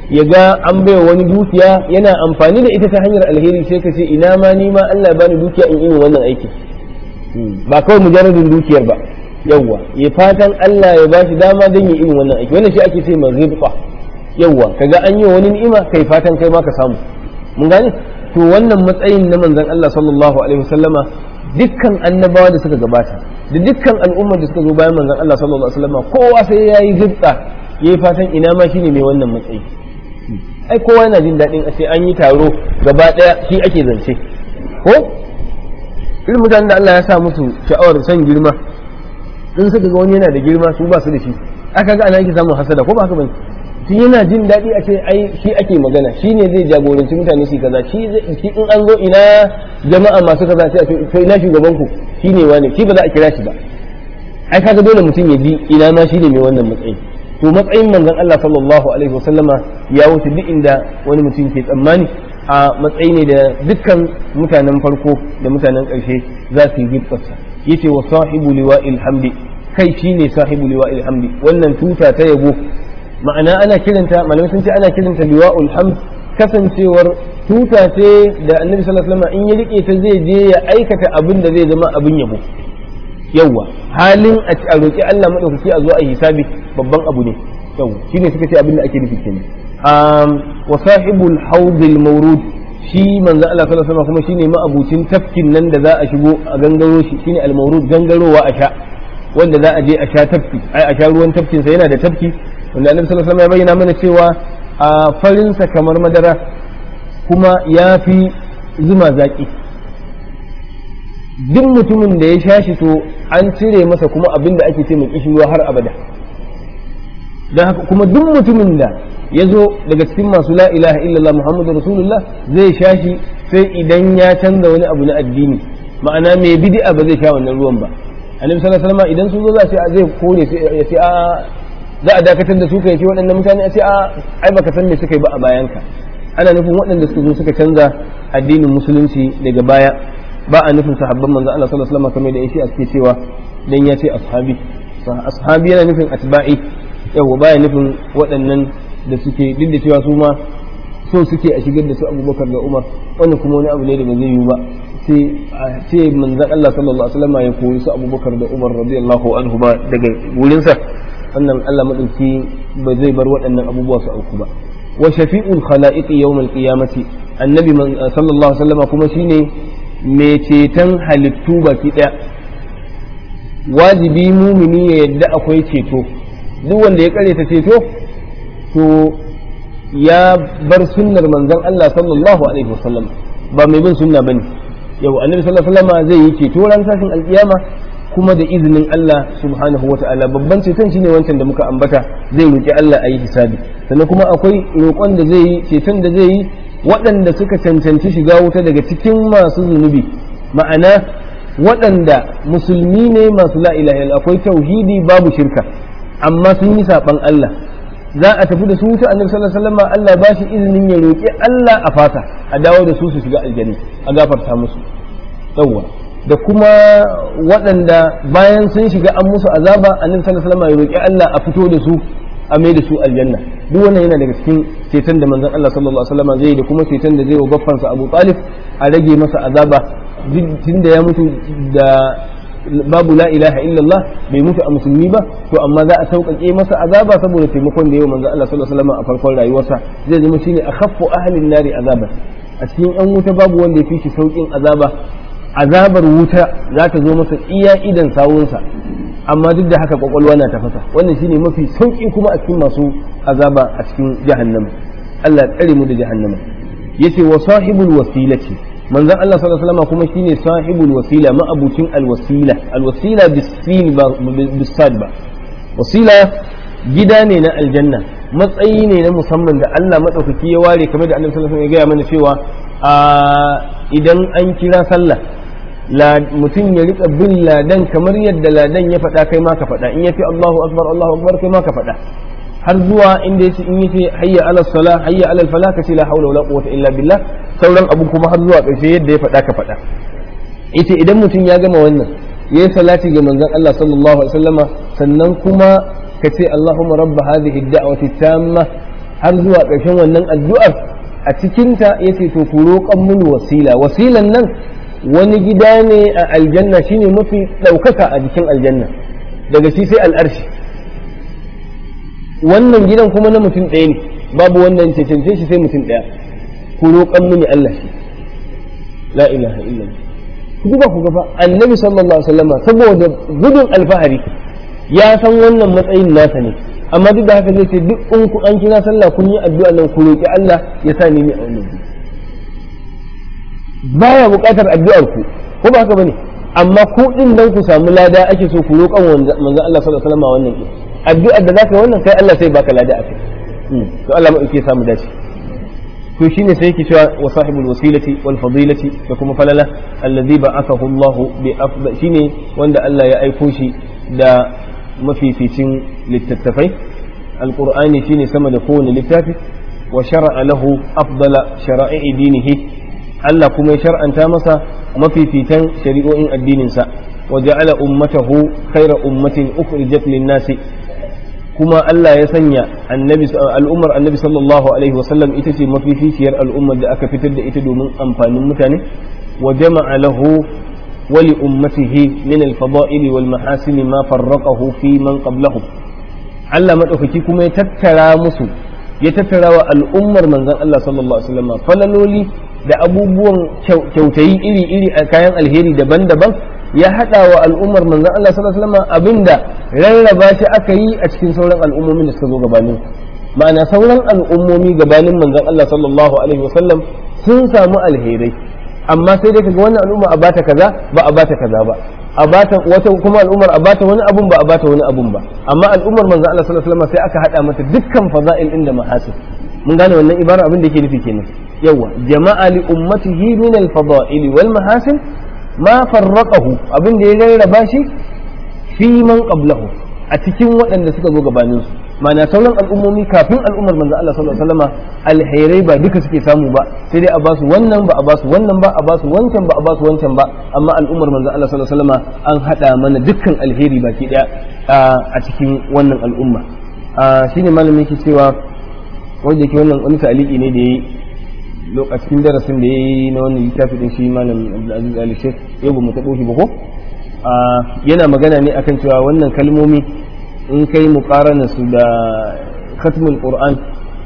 ya ga an baiwa wani dukiya yana amfani da ita ta hanyar alheri sai ka ce ina ma ni ma Allah ya bani dukiya in irin wannan aikin ba kawai mujarradin dukiyar ba yawwa ya fatan Allah ya bashi dama don yi irin wannan aiki wannan shi ake ce ma ghibta yawwa kaga an yi wani ni'ima kai fatan kai ma ka samu mun gane to wannan matsayin na manzon Allah sallallahu alaihi wasallama dukkan annabawa da suka gabata da dukkan al'ummar da suka zo bayan manzon Allah sallallahu alaihi wasallama kowa sai yayi ghibta yayi fatan ina ma shine mai wannan matsayi ai kowa yana jin daɗin a ce an yi taro gaba ɗaya shi ake zance ko irin mutanen da Allah ya sa musu sha'awar son girma in suka ga wani yana da girma su ba su da shi aka ga ana yake samun hasada ko ba haka bane shi yana jin daɗi a ce ai shi ake magana shi ne zai jagoranci mutane su kaza shi in an zo ina jama'a masu kaza sai a ce to ina shugaban ku shi ne wane shi ba za a kira shi ba ai kaga dole mutum ya ji ina ma shi ne mai wannan matsayi to matsayin manzon Allah sallallahu alaihi wasallama ya wuce duk inda wani mutum ke tsammani a matsayi ne da dukkan mutanen farko da mutanen ƙarshe za su yi gibtsarsa yace wa sahibu liwa'il hamdi kai shine sahibu liwa'il hamdi wannan tuta ta yabo ma'ana ana kiranta malamai sun ce ana kiranta liwa'ul hamd kasancewar tuta ce da annabi sallallahu alaihi wasallam in ya rike ta zai je ya aikata abin da zai zama abin yabo yawa halin a roki Allah madaukaki a zo a hisabi babban abu ne yawa shine suka ce abin da ake nufi kenan wa sahibul haudil mawrud shi manzo Allah sallallahu alaihi wasallam kuma shine ma'abucin tafkin nan da za a shigo a gangaro shi shine al mawrud gangarowa a sha wanda za a je a sha tafki ai a sha ruwan tafkin sa yana da tafki wanda Annabi sallallahu alaihi wasallam ya bayyana mana cewa a farin sa kamar madara kuma ya fi zuma zaki duk mutumin da ya sha shi to an cire masa kuma abin da ake ce mai kishirwa har abada don haka kuma duk mutumin da ya zo daga cikin masu la ilaha illallah muhammadu rasulullah zai sha shi sai idan ya canza wani abu na addini ma'ana mai bid'a ba zai sha wannan ruwan ba annabi sallallahu alaihi wasallam idan sun zo za su zai kore ya ce a za a dakatar da su kai ce waɗannan mutane a ce a ai baka san me suka yi ba a bayanka ana nufin waɗanda suka zo suka canza addinin musulunci daga baya ba a nufin sahabban manzo Allah sallallahu alaihi wasallam kamar da yake a suke cewa dan ya ce ashabi ashabi yana nufin atba'i yawa baya nufin waɗannan da suke duk da cewa su ma so suke a shigar da su abubakar da umar wannan kuma wani abu ne da ba zai yiwu ba sai a ce manzan Allah sallallahu alaihi wasallam ya koyi su abubakar da umar radiyallahu anhu ba daga wurinsa wannan Allah madauki ba zai bar waɗannan abubuwa su auku ba wa shafi'ul khala'iqi yawmal qiyamati annabi sallallahu alaihi wasallam kuma shine mai ceton halittu baki daya wajibi mumini ya yadda akwai ceto duk wanda ya kare ta ceto to ya bar sunnar manzon Allah sallallahu alaihi wasallam ba mai bin sunna bane yau annabi sallallahu alaihi wasallam zai yi ceto ran tashin alkiyama kuma da izinin Allah subhanahu wata'ala babban ceton shine wancan da muka ambata zai roki Allah a yi hisabi sannan kuma akwai roƙon da zai yi ceton da zai yi waɗanda suka cancanci shiga wuta daga cikin masu zunubi ma'ana waɗanda musulmi ne masu la ilaha akwai tauhidi babu shirka amma sun yi saɓan Allah za a tafi da su wuta annabi sallallahu alaihi wasallam Allah ba shi izinin ya roƙi Allah a fata a dawo da su su shiga aljanna a gafarta musu yawwa da kuma waɗanda bayan sun shiga an musu azaba annabi sallallahu alaihi wasallam ya roƙi Allah a fito da su a mai da su aljanna duk wannan yana daga cikin ceton da manzon Allah sallallahu alaihi wasallam zai da kuma ceton da zai wa baffansa Abu Talib a rage masa azaba tun da ya mutu da babu la ilaha illallah bai mutu a musulmi ba to amma za a sauƙaƙe masa azaba saboda taimakon da yau manzo Allah sallallahu alaihi wasallam a farkon rayuwarsa zai zama shine akhaffu ahlin nari azaban a cikin yan wuta babu wanda ya fi shi sauƙin azaba azabar wuta za ta zo masa iya idan sawunsa amma duk da haka kwakwalwa na tafasa wannan shine mafi sauƙi kuma a cikin masu azaba a cikin jahannama Allah ya tsare mu da jahannama yace wa sahibul wasilati manzon Allah sallallahu alaihi wasallam kuma shine sahibul wasila ma'abucin alwasila alwasila bisin ba bisad ba wasila gida ne na aljanna matsayi ne na musamman da Allah madaukaki ya ware kamar da Annabi sallallahu alaihi wasallam ya gaya mana cewa idan an kira sallah mutum ya rika bin ladan kamar yadda ladan ya faɗa kai ma ka faɗa in yafi Allahu akbar Allahu akbar kai ma ka faɗa har zuwa inda yace in yace hayya ala sala hayya ala fala kace la hawla wala quwwata illa billah sauran abu kuma har zuwa ƙarshe yadda ya faɗa ka faɗa yace idan mutum ya gama wannan yayi salati ga manzon Allah sallallahu alaihi wasallama sannan kuma kace Allahumma rabb hadhihi ad-da'wati tamma har zuwa ƙarshen wannan addu'ar a cikinta ya ce to ku roƙon mini wasila wasilan nan wani gida ne a aljanna shine mafi ɗaukaka a jikin aljanna daga shi sai al'arshi wannan gidan kuma na mutum ɗaya ne babu wannan cancance shi sai mutum ɗaya ku roƙon mini Allah shi la ilaha illallah ku duba ku gaba annabi sallallahu alaihi wasallam saboda gudun alfahari ya san wannan matsayin nasa ne amma duk da haka zai ce duk in ku an kira sallah kun yi addu'a nan ku roƙi Allah ya sa ni a wannan gida baya buƙatar addu'ar ku ko ba haka bane amma ku din dan ku samu lada ake so ku roƙan manzon Allah sallallahu alaihi wasallam wannan addu'ar da zaka wannan kai Allah sai baka lada akai to Allah ma yake samu dace to shine sai yake cewa wa sahibul wasilati wal fadilati da kuma falala allazi ba'athahu Allah bi afdal shine wanda Allah ya aiko shi da mafificin littattafai alqur'ani shine sama da kowane littafi wa shar'a lahu afdala shara'i dinihi Allah kuma ya shar'anta masa mafifitan shari'o'in addininsa wa ja'ala ummatahu khayra ummatin ukhrijat lin-nasi kuma Allah ya sanya annabi al'ummar annabi sallallahu alaihi wasallam ita ce mafificiyar al'ummar da aka fitar da ita domin amfanin mutane wa jama'a lahu wa li ummatihi min al-fada'il wal mahasin ma farraqahu fi man qablahum Allah madaukaki kuma ya tattara musu ya tattara wa al'ummar manzon Allah sallallahu alaihi wasallam falaloli da abubuwan kyautayi iri-iri a kayan alheri daban-daban ya haɗa wa al'ummar manzon Allah sallallahu alaihi wasallam abinda rarraba shi aka yi a cikin sauran al'ummomin da suka zo gabanin ma'ana sauran al'ummomi gabanin manzon Allah sallallahu alaihi wasallam sun samu alherai amma sai dai kaga wannan al'umma a bata kaza ba a bata kaza ba a bata wata kuma al'ummar a bata wani abun ba a bata wani abun ba amma al'ummar manzon Allah sallallahu alaihi wasallam sai aka hada mata dukkan fada'il din da mahasin mun gane wannan ibara abin da yake nufi kenan yawa jama'a li ummatihi min al-fada'il wal mahasin ma farraqahu abin da ya rarraba shi fi man qablahu a cikin waɗanda suka zo gabanin su ma'ana sauran al'ummomi kafin al'ummar manzo Allah sallallahu alaihi wasallam alherai ba duka suke samu ba sai dai a basu wannan ba a basu wannan ba a basu wancan ba a basu wancan ba amma al'ummar manzo Allah sallallahu alaihi wasallam an hada mana dukkan alheri baki daya a cikin wannan al'umma shine malamin yake cewa wanda yake wannan wani ta'aliki ne da yayi lokacin darasin da yayi na wannan littafi din shi malam Abdulaziz Ali Sheikh yau ba mu tabo shi ba ko yana magana ne akan cewa wannan kalmomi in kai muqarana su da khatmul Qur'an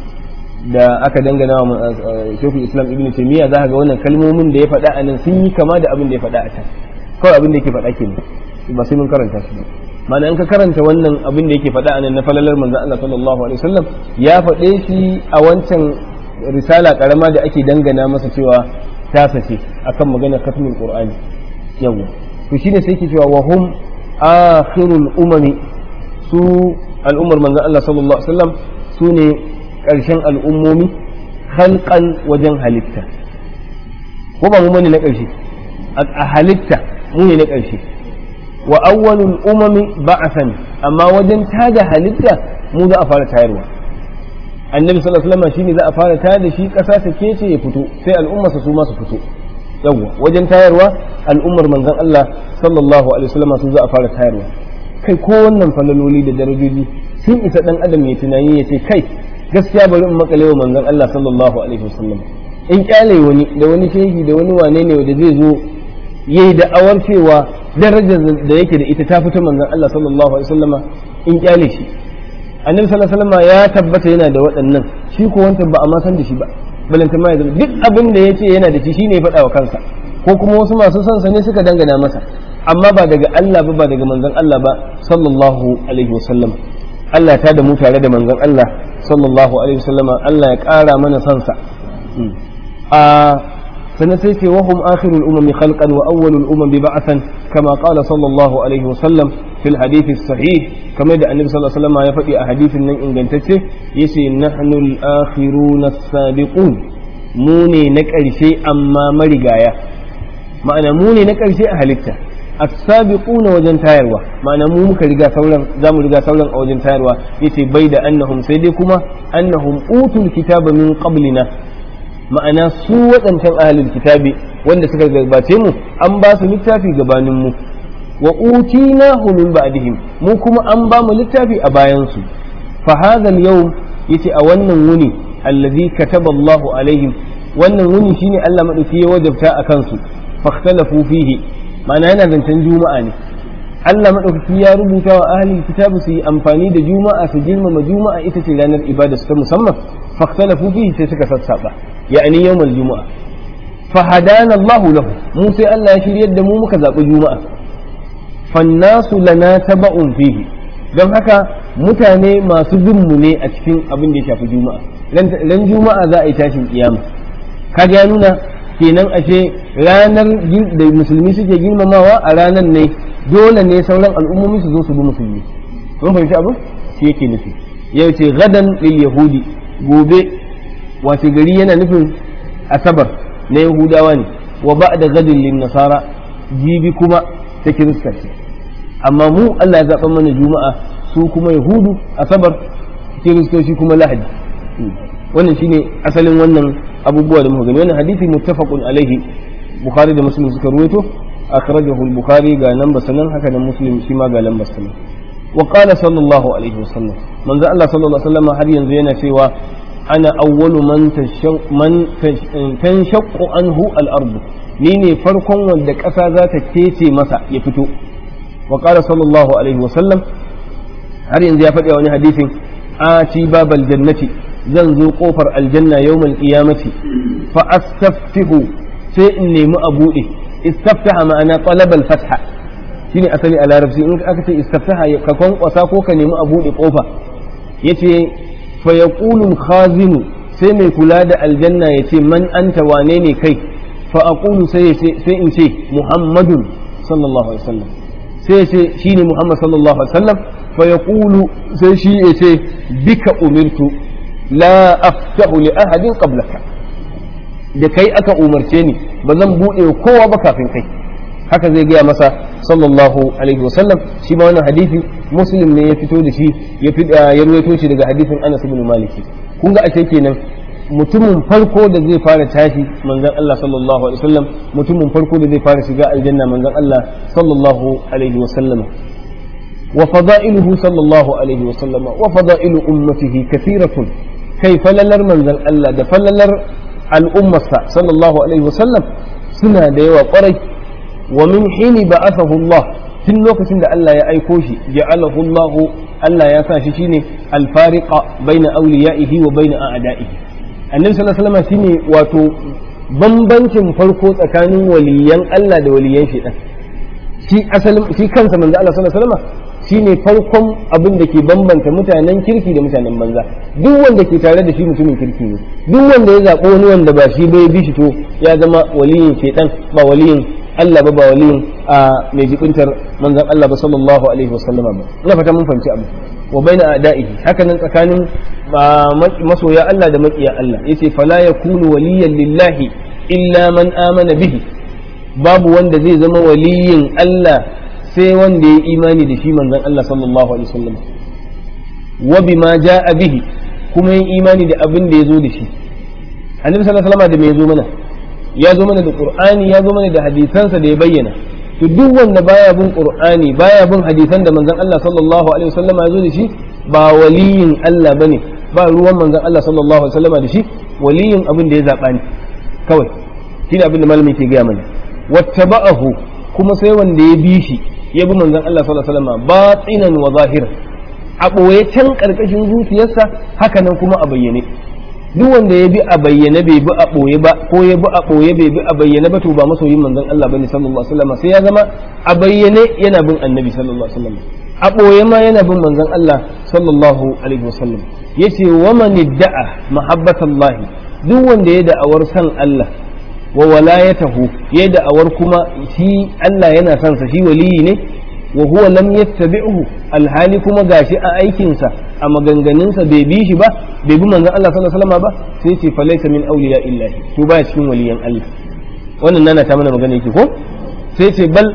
da aka dangana wa Sheikhul Islam Ibn Taymiyyah za ka ga wannan kalmomin da ya faɗa a nan sun yi kama da abin da ya faɗa a can kawai abin da yake faɗa kenan ba sai mun karanta shi ba ma'ana in ka karanta wannan abin da yake faɗa a nan na falalar manzon Allah sallallahu alaihi wasallam ya faɗe shi a wancan risala karama da ake dangana masa cewa tasa ce akan magana khatmul qur'ani yawa to shine sai yake cewa wa hum akhirul umami su al'ummar manzon Allah sallallahu alaihi wasallam su ne karshen al'ummomi khalqan wajen halitta ko ba mu bane na karshe a halitta mu ne na karshe wa awwalul umami ba'athan amma wajen tada halitta mu za a fara tayarwa annabi sallallahu alaihi wasallam shine za a fara tayar da shi kasa ta kece ya fito sai al'ummarsa su ma su fito yawwa wajen tayarwa al'ummar manzon Allah sallallahu alaihi wasallam su za a fara tayarwa kai ko wannan falaloli da darajoji sun isa dan adam ya tunani ya ce kai gaskiya bari in makale wa manzon Allah sallallahu alaihi wasallam in kyale wani da wani shehi da wani wane ne da zai zo yayi da'awar cewa darajar da yake da ita ta fita manzon Allah sallallahu alaihi wasallama in kyale shi annabi sallallahu alaihi wasallama ya tabbata yana da waɗannan shi ko wancan ba a ma san da shi ba balanta ma ya zama duk abin da yace yana da shi shine ya faɗa wa kansa ko kuma wasu masu son sa ne suka dangana masa amma ba daga Allah ba ba daga manzon Allah ba sallallahu alaihi wasallam Allah ta da mu tare da manzon Allah sallallahu alaihi wasallama Allah ya ƙara mana son sa a sannan sai ce wahum akhirul umami khalqan wa awwalul umami ba'athan kama qala sallallahu alaihi wa sallam fil hadith sahih kamar da annabi sallallahu alaihi wasallam ya faɗi a hadithin nan ingantacce yace nahnu al akhiruna as-sabiqun mu ne na ƙarshe amma marigaya ma'ana mu ne na ƙarshe a halitta as-sabiquna wajen tayarwa ma'ana mu muka riga sauran zamu riga sauran a wajen tayarwa yace bai da annahum sai dai kuma annahum utul kitaba min qablina ma'ana su waɗancan ahalin kitabi wanda suka gabace mu an ba su littafi gabanin mu wa utina min ba'dihim mu kuma an ba mu littafi a bayan su fa hadha al-yawm yace a wannan wuni allazi kataballahu alaihim wannan wuni shine Allah madauki ya wajabta a kansu fakhtalafu fihi ma'ana yana zancen juma'a ne Allah madaukaki ya rubuta wa ahli kitabu su yi amfani da juma'a su girmama juma'a ita ce ranar ibada su ta musamman fakhtalafu fihi sai suka sassaba ya'ani yawmal juma'a fahadana Allahu lahu mu sai Allah ya shiryar da mu muka zaɓi juma'a fannasu lana taba'un fihi don haka mutane masu bin mu ne a cikin abin da ya shafi juma'a ran juma'a za a yi tashin kiyama kaga ya nuna kenan ashe ranar da musulmi suke girmamawa a ranar ne dole ne sauran al'ummomi su zo su bi musulmi mun fahimci abu shi yake nufi yau ce gadan lil yahudi gobe wace gari yana nufin asabar na yahudawa ne wa ba'da gadin lin nasara jibi kuma ta kirista ce amma mu Allah ya zaɓa mana juma'a su kuma yahudu asabar kiristoci kuma lahadi wannan shine asalin wannan abubuwa da muka gani wannan hadisi muttafaqun alaihi bukhari da muslim suka ruwaito akhrajahu al-bukhari ga nan basanan haka da muslim shi ma ga nan basanan wa qala sallallahu alaihi wasallam manzo Allah sallallahu alaihi wasallam har yanzu yana cewa ana awwalu man man tanshaqqu anhu al-ard ni ne farkon wanda ƙasa za ta kece masa ya fito wa qala sallallahu alaihi wasallam har yanzu ya faɗi wani hadisin ati babal jannati zan zo kofar aljanna yawmal qiyamati fa astaftihu sai in nemi a buɗe istaftaha ma'ana talabal fatha shine asali a larabci in aka ce istaftaha ka kwankwasa ko ka nemi a buɗe kofa yace fa yaqulu khazinu sai mai kula da aljanna yace man anta wane ne kai fa aqulu sai sai in ce muhammadun sallallahu alaihi wasallam sai ce shine muhammad sallallahu alaihi wasallam fa yaqulu sai shi yace bika umirtu la aftahu li ahadin qablaka da kai aka umarce ni ba zan buɗe kowa ba kafin kai haka zai gaya masa sallallahu alaihi wasallam shi ma wannan hadisi muslim ne ya fito da shi ya fi ya ruwaito shi daga hadisin Anas ibn Malik kun ga ashe kenan mutumin farko da zai fara tashi manzon Allah sallallahu alaihi wasallam mutumin farko da zai fara shiga aljanna manzon Allah sallallahu alaihi wasallam wa fada'iluhu sallallahu alaihi wasallam wa fada'ilu ummatihi kathiratun kai falalar manzon Allah da falalar al'ummarsa sallallahu alaihi wasallam suna da yawa kwarai wa min hini ba'athahu Allah tun lokacin da Allah ya aiko shi ja'alahu Allah Allah ya sa shi shine al-fariqa baina awliya'ihi wa baina a'da'ihi annabi sallallahu alaihi wasallam shine wato bambancin farko tsakanin waliyan Allah da waliyan shaitan shi asalin shi kansa manzo Allah sallallahu alaihi wasallam shine farkon abin da ke bambanta mutanen kirki da mutanen banza duk wanda ke tare da shi mutumin kirki ne duk wanda ya zaɓo wani wanda ba shi bai bi shi to ya zama waliyin shaitan ba waliyin Allah ba ba waliyin a mai jibintar manzon Allah ba sallallahu alaihi wasallam ba ina fata mun fahimci abu wa baina ada'ihi haka nan tsakanin masoya Allah da makiya Allah yace fala yakunu waliyan lillahi illa man amana bihi babu wanda zai zama waliyin Allah sai wanda ya imani da shi manzon Allah sallallahu alaihi wasallam wa bima jaa bihi kuma yin imani da abin da ya zo da shi annabi sallallahu alaihi wasallam da me ya zo mana ya zo mana da qur'ani ya zo mana da hadisansa da ya bayyana to duk wanda baya bin qur'ani baya bin hadisan da manzon Allah sallallahu alaihi wasallam ya zo da shi ba waliyin Allah bane ba ruwan manzon Allah sallallahu alaihi wasallam da shi waliyin abin da ya zaba ne kawai shine abin da malami ke gaya mana wattaba'ahu kuma sai wanda ya bi shi ya bi manzon Allah sallallahu alaihi wasallam batinan wa zahiran a ɓoye can ƙarƙashin zuciyarsa haka nan kuma a bayyane duk wanda ya bi a bayyane bai bi a ɓoye ba ko ya bi a ɓoye bai bi a bayyane ba to ba masoyin manzon Allah bane sallallahu alaihi wasallam sai ya zama a bayyane yana bin annabi sallallahu alaihi wasallam a ɓoye ma yana bin manzon Allah sallallahu alaihi wasallam yace wa man idda'a mahabbatallahi duk wanda ya da'awar san Allah wa walayatahu ya da'awar kuma shi Allah yana son sa shi waliyi ne wa huwa lam yattabi'hu alhali kuma gashi a aikinsa a maganganunsa bai bi shi ba bai bi manzon Allah sallallahu alaihi wasallam ba sai ce fa laysa min awliya illahi to baya cikin waliyan Allah wannan nana ta mana magana yake ko sai ce bal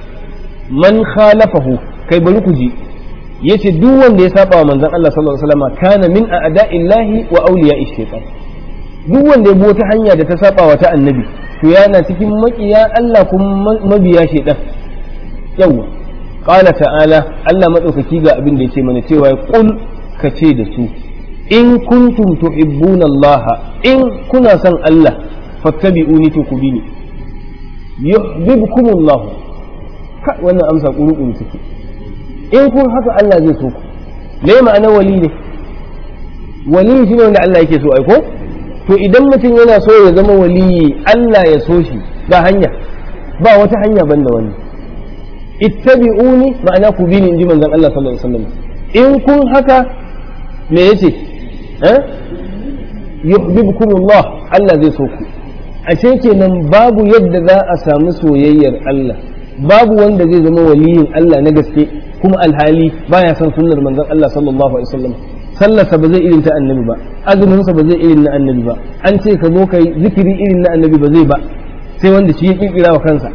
man khalafahu kai bari ku ji yace duk wanda ya saba wa manzon Allah sallallahu alaihi wasallam kana min a'da'illahi wa awliya'i shaytan duk wanda ya bi wata hanya da ta saba wa ta annabi to yana cikin makiya Allah kuma mabiya shaytan yawa qala ta'ala Allah madaukaki ga abin da yace mana cewa qul ka ce da su in kuntum tuhibbuna Allah in kuna son Allah fattabi'uni to ku bi ni yuhibbukumullah ka wannan amsa kuru take in kun haka Allah zai so ku me ma'ana wali ne wali shine wanda Allah yake so ai ko to idan mutum yana so ya zama wali Allah ya so shi ba hanya ba wata hanya banda wani ittabi'uni ma'ana ku bi ni inji manzon Allah sallallahu alaihi wasallam in kun haka me yace eh yuhibbukumullah Allah zai so ku ashe kenan babu yadda za a samu soyayyar Allah babu wanda zai zama waliyin Allah na gaske kuma alhali baya son sunnar manzon Allah sallallahu alaihi wasallam sallarsa ba zai irin ta annabi ba azuminsa ba zai irin na annabi ba an ce ka zo kai zikiri irin na annabi ba zai ba sai wanda shi ya kirkira wa kansa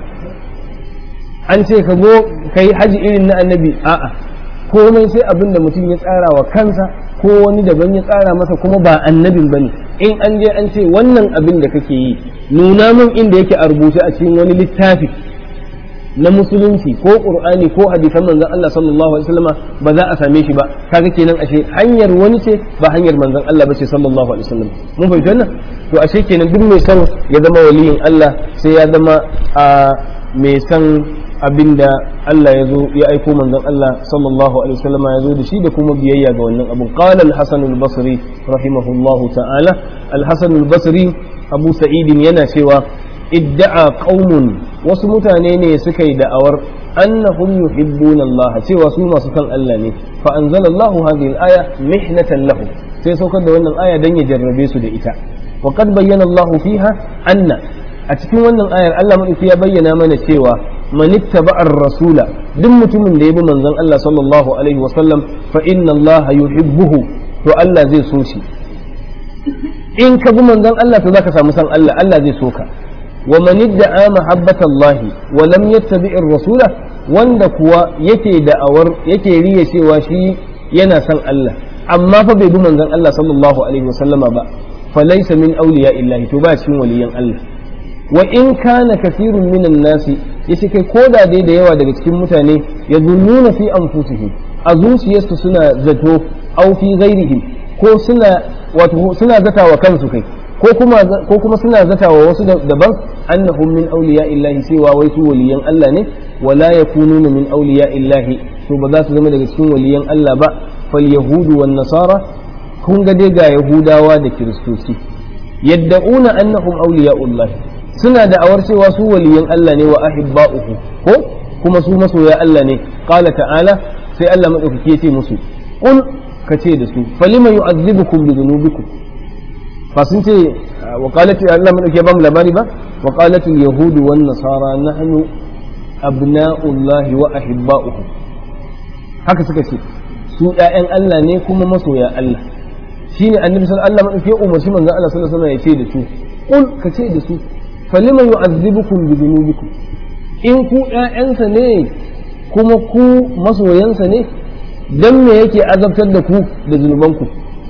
an ce ka zo kai haji irin na annabi a'a komai sai abin da mutum ya tsara wa kansa ko wani daban ya tsara masa kuma ba annabin bane in an je an ce wannan abin da kake yi nuna min inda yake a rubuce a cikin wani littafi na musulunci ko qur'ani ko hadisan manzon Allah sallallahu alaihi wasallam ba za a same shi ba kaga kenan ashe hanyar wani ce ba hanyar manzon Allah ba ce sallallahu alaihi wasallam mun fahimci wannan to ashe kenan duk mai son ya zama waliyin Allah sai ya zama a mai son abinda Allah ya zo ya aiko manzon Allah sallallahu alaihi wasallam ya zo da shi da kuma biyayya ga wannan abun qala al-hasan al-basri rahimahullahu ta'ala al-hasan al-basri abu sa'id yana cewa idda'a qaumun wasu mutane ne suka yi da'awar annahum yuhibbuna Allah cewa su masu kan Allah ne fa anzalallahu hadhihi al-aya mihnatan lahu sai saukar da wannan aya dan ya jarrabe su da ita wa qad bayyana Allah fiha anna a cikin wannan ayar Allah madauki ya bayyana mana cewa man ittaba'ar rasula duk mutumin da ya bi manzon Allah sallallahu alaihi wa sallam fa inna Allah yuhibbuhu to Allah zai so shi in ka bi manzon Allah to zaka samu san Allah Allah zai so ka wa man idda'a mahabbata Allah wa lam yattabi'ir rasula wanda kuwa yake da'awar yake riya cewa shi yana son Allah amma fa bai bi manzon Allah sallallahu alaihi wa sallama ba fa laysa min awliya illahi to ba cikin waliyan Allah wa in kana kasirun minan nasi yace kai koda dai da yawa daga cikin mutane ya zunnuna fi anfusihim a zuciyarsu suna zato au fi ghairihim ko suna wato suna zata wa kansu kai ko kuma ko kuma suna zata wa wasu daban annahum min awliya illahi cewa wai su waliyan Allah ne wala yakununa min awliya illahi to ba za su zama daga cikin waliyan Allah ba fal yahudu wan nasara kun ga dai ga yahudawa da kiristoci yadda'una annahum awliya'ullahi suna da awar cewa su waliyan Allah ne wa ahibba'uhu ko kuma su masoya Allah ne qala ta'ala sai Allah madaukake ya ce musu qul ka ce da su falima yu'azzibukum bi dhunubikum fa sun ce wa qalat Allah madaukake ba mu labari ba wa qalat al yahud wan nasara nahnu abna'ullahi wa ahibba'uhu haka suka ce su ƴaƴan Allah ne kuma masoya Allah shine annabi sallallahu alaihi wasallam ya umarci manzon Allah sallallahu alaihi wasallam ya ce da su qul ka ce da su falima yu'azzibukum bi dhunubikum in ku ƴaƴansa ne kuma ku masoyansa ne dan me yake azabtar da ku da zunubanku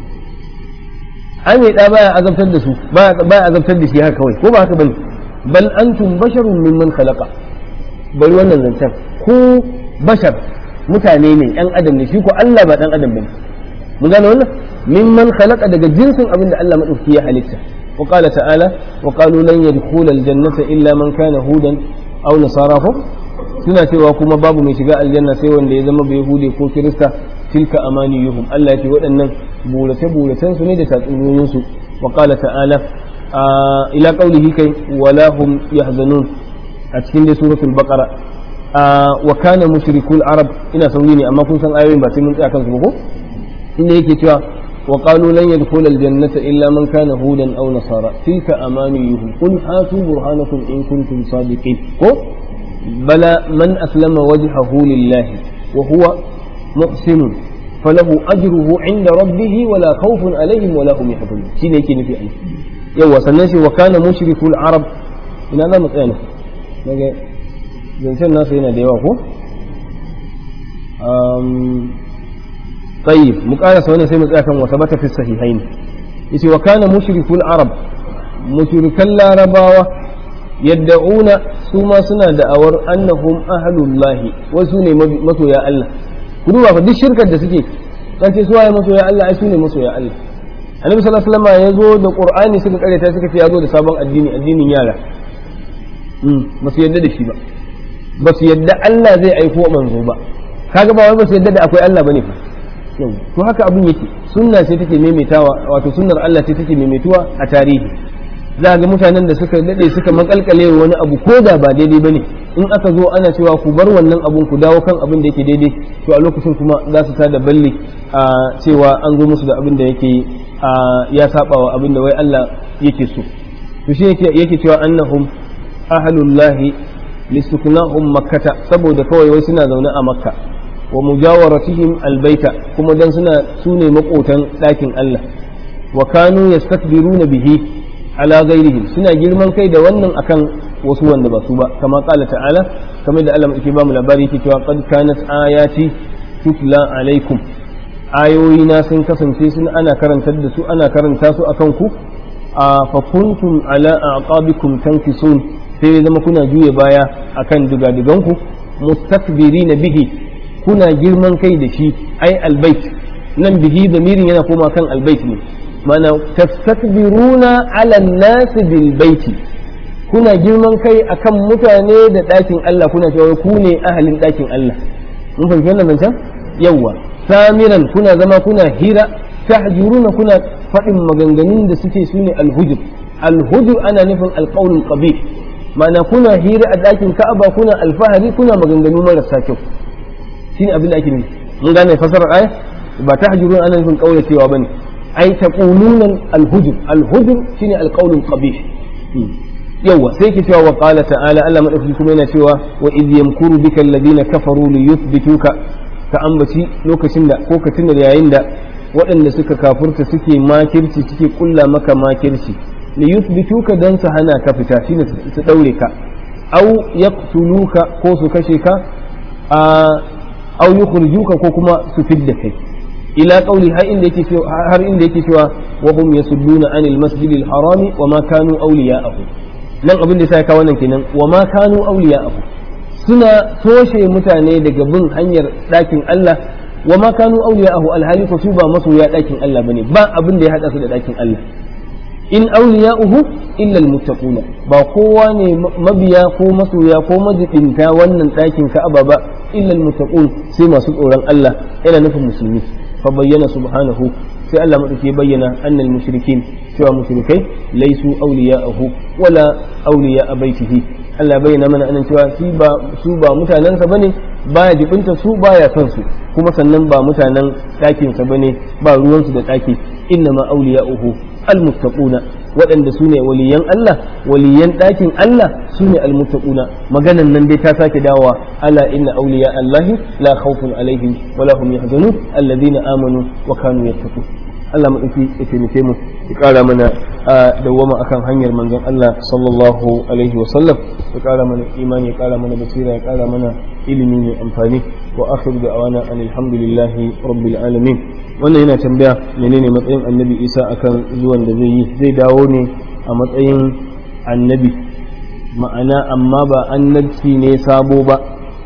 ai mai da baya azabtar da su baya azabtar da shi haka kawai ko ba haka bane bal antum basharun mimman khalaqa bari wannan zancen ku bashar mutane ne yan adam ne shi ko Allah ba dan adam bane mun gane wannan mimman khalaqa daga jinsin abin da Allah madauki ya halitta وقال تعالى وقالوا لن يدخل الجنة إلا من كان هودا أو نصارى suna cewa kuma babu mai shiga aljanna sai wanda ya zama bai hude ko kirista tilka amaniyuhum Allah ya ce waɗannan burace buracen su ne da tatsuniyoyin su wa qala ta'ala ila qawlihi kai wala hum yahzanun a cikin dai suratul baqara wa kana mushrikul arab ina sauri ne amma kun san ayoyin ba sai mun tsaya kansu ba ko inda yake cewa وقالوا لن يدخل الجنة إلا من كان هودا أو نصارى تلك أمانيهم قل هاتوا برهانكم إن كنتم صادقين بلى من أسلم وجهه لله وهو محسن فله أجره عند ربه ولا خوف عليهم ولا هم يحزنون شيء يكي نفي أن يوا سنشي وكان مشرك العرب إن أنا متأنا زنشان الناس هنا ديواه طيب مقالة سوانا سيما كان وثبت في الصحيحين يتي وكان مشرك العرب مشرك العرباوة يدعون سوما سنا دعور أنهم أهل الله وسوني مسو يا الله كدوا فدي الشركة da suke kan ce suwaye maso ya Allah ai sune maso ya Allah annabi sallallahu alaihi wasallam ya zo da qur'ani suka karanta suka ce ya zo da sabon addini addinin yara ba su yadda da shi ba ba su yadda Allah zai aiko manzo ba kaga ba wai ba su yadda da akwai Allah bane fa to haka abin yake sunna ce take maimaitawa wato sunnar Allah ce take maimaituwa a tarihi za ga mutanen da suka dade suka makalkale wani abu ko da ba daidai bane in aka zo ana cewa ku bar wannan abun ku dawo kan abin da yake daidai to a lokacin kuma za su tada balli a cewa an zo musu da abin da yake ya saba wa abin da wai Allah yake so to shi yake yake cewa annahum ahlullahi lisuknahum makkata saboda kawai wai suna zaune a makka wa mujawaratihim albaita kuma dan suna sune makotan ɗakin Allah wa kanu yastakbiruna bihi ala ghairihim suna girman kai da wannan akan wasu wanda ba su ba kama qala ta'ala kamar da Allah yake ba mu labari yake cewa qad kanat ayati tutla alaikum ayoyi na sun kasance sun ana karantar da su ana karanta su akan ku a fa kuntum ala aqabikum tankisun sai zama kuna juye baya akan digadiganku mustakbirina bihi kuna girman kai da shi ai albait nan bihi damirin yana koma kan albait ne mana tastakbiruna ala nasi bil baiti kuna girman kai akan mutane da ɗakin Allah kuna cewa ku ne ahalin ɗakin Allah mun fahimci wannan zancen yawwa samiran kuna zama kuna hira tahjuruna kuna faɗin maganganun da suke su ne alhujur alhujur ana nufin alqaulul qabih ma'ana kuna hira a ɗakin Ka'aba kuna alfahari kuna maganganu marasa kyau shine abin da ake nufi mun gane fasarar aya ba tahjuruna ana nufin kaulacewa bane ai taquluna alhujur alhujur shine alqaulul qabih yawa sai ke cewa wa qala ta'ala Allah madaukaki kuma yana cewa wa idh yamkuru bika alladhina kafaru li yuthbituka ka ambaci lokacin da ko ka tuna yayin da waɗanda suka kafurta suke makirci suke kulla maka makirci li yuthbituka dan su hana ka fita shine su daure ka aw yaqtuluka ko su kashe ka a aw yukhrijuka ko kuma su fidda kai ila qawli har inda yake cewa har inda yake cewa wa hum yasudduna anil masjidil harami wa ma kanu awliya'ahu nan abin da sai ka wannan kenan wa ma kanu awliya'ahu suna toshe mutane daga bin hanyar ɗakin Allah wa ma kanu awliya'ahu alhali ko su ba masoya ɗakin Allah bane ba abin da ya hada su da ɗakin Allah in awliya'uhu illa almuttaquna ba kowa ne mabiya ko masoya ko majibinta wannan ɗakin Ka'aba ba illa almuttaqun sai masu tsoron Allah yana nufin musulmi fa bayyana subhanahu sai Allah madauki ya bayyana annal mushrikin cewa mushrikai laisu awliya'ahu wala awliya'a baitihi Allah bayyana mana anan cewa su ba su ba mutanensa bane baya jibinta su baya son su kuma sannan ba mutanen ɗakinsa bane ba ruwansu da ɗaki inna ma awliya'uhu almuttaquna waɗanda su ne waliyan Allah waliyan ɗakin Allah su ne almuttaquna maganan nan dai ta sake dawowa ala inna awliya Allahi la khawfun alaihim wa la hum yahzanun alladhina amanu wa kanu yattaqun Allah madauki ya taimake mu ya ƙara mana a dawwama akan hanyar manzon Allah sallallahu alaihi wa sallam ya ƙara mana imani ya ƙara mana basira ya ƙara mana ilimi mai amfani wa akhiru da'wana alhamdulillahi rabbil alamin wannan yana tambaya menene matsayin annabi isa akan zuwan da zai yi zai dawo ne a matsayin annabi ma'ana amma ba annabci ne sabo ba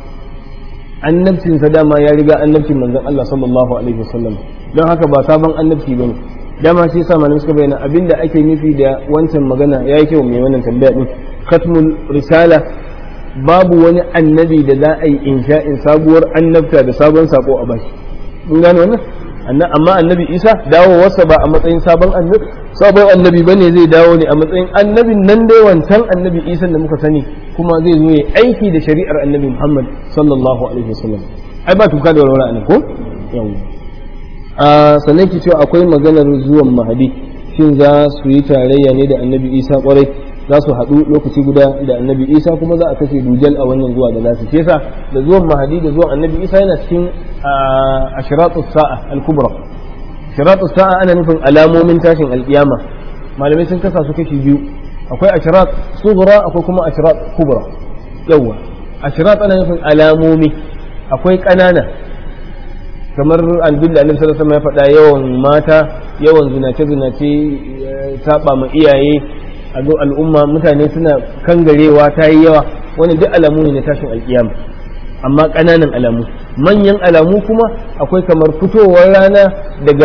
annabcinsa dama ya riga annabcin manzon Allah sallallahu alaihi wasallam don haka ba sabon annabci bane dama shi yasa malamai suka bayyana abinda ake nufi da wancan magana yayi kyau mai wannan tambaya din khatmul risala babu wani annabi da za a yi insha'in sabuwar annabta da sabon sako a bashi mun gane wannan amma annabi isa dawowarsa ba a matsayin sabon annabi sabon annabi bane zai dawo ne a matsayin annabin nan dai wancan annabi isa da muka sani kuma zai zo ya aiki da shari'ar annabi muhammad sallallahu alaihi wasallam ai ba tuka da walwala ne ko a sannan ki cewa akwai maganar zuwan mahadi shin za su yi tarayya ne da annabi isa kwarai za su haɗu lokaci guda da annabi isa kuma za a kashe dujal a wannan zuwa da nasu shi yasa da zuwan mahadi da zuwan annabi isa yana cikin ashiratu sa'a al-kubra ashiratu sa'a ana nufin alamomin tashin alkiyama malamai sun kasa su kashi biyu akwai ashirat sughra akwai kuma ashirat kubra yawa ashirat ana nufin alamomi akwai ƙanana kamar albilla annabi sallallahu alaihi wasallam ya faɗa yawan mata yawan zinace zinace saba ma iyaye a zo al'umma mutane suna kangarewa ta yi yawa wani duk alamu ne na tashin alkiyama amma ƙananan alamu manyan alamu kuma akwai kamar fitowar rana daga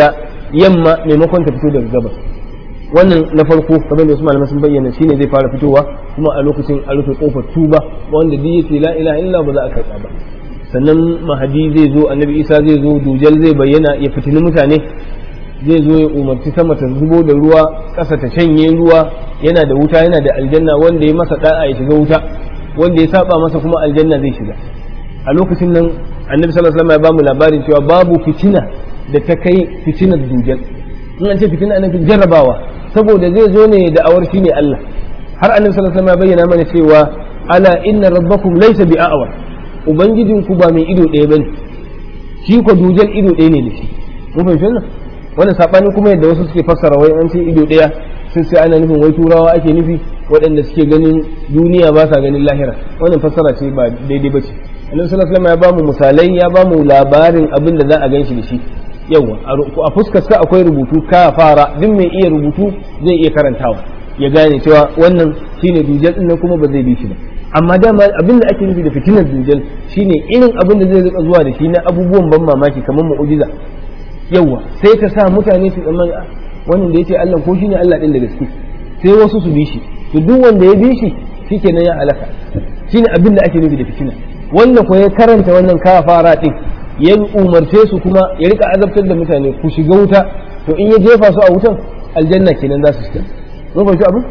yamma maimakon ta fito daga gabas wannan na farko kamar da wasu malaman sun bayyana shine zai fara fitowa kuma a lokacin a rufe kofar tuba wanda duk yace la ilaha illa ba za a karɓa ba sannan mahadi zai zo annabi isa zai zo dujal zai bayyana ya fitini mutane zai zo ya umarci sama ta zubo da ruwa ƙasa ta shanye ruwa yana da wuta yana da aljanna wanda ya masa da'a ya shiga wuta wanda ya saba masa kuma aljanna zai shiga a lokacin nan annabi sallallahu alaihi wasallam ya bamu labarin cewa babu fitina da ta kai fitinar dujal in an ce fitina ana jarrabawa saboda zai zo ne da awar shine Allah har annabi sallallahu alaihi wasallam ya bayyana mana cewa ala inna rabbakum laysa bi'awar ubangijinku ba mai ido ɗaya bane shi ko dujal ido ɗaya ne da shi mun fahimci wannan wannan sabani kuma yadda wasu suke fassara wai an ce ido ɗaya sai sai ana nufin wai turawa ake nufi waɗanda suke ganin duniya ba sa ganin lahira wannan fassara ce ba daidai ba ce annabi sallallahu alaihi wasallam ya bamu misalai ya bamu labarin abin da za a ganshi da shi yawa a fuskar sa akwai rubutu ka fara duk mai iya rubutu zai iya karantawa ya gane cewa wannan shine dujal din nan kuma ba zai bi shi ba amma dama abin da ake nufi da fitinar dujal shine irin abin da zai rika zuwa da shi na abubuwan ban mamaki kamar mu'ujiza yawa sai ta sa mutane su tsammani wannan da yace Allah ko shine Allah din da gaske sai wasu su bi shi to duk wanda ya bi shi shikenan ya halaka shine abin da ake nufi da fitina wanda ko ya karanta wannan kafara din ya umarce su kuma ya rika azabtar da mutane ku shiga wuta to in ya jefa su a wutan aljanna kenan za su shiga mun fahimci abin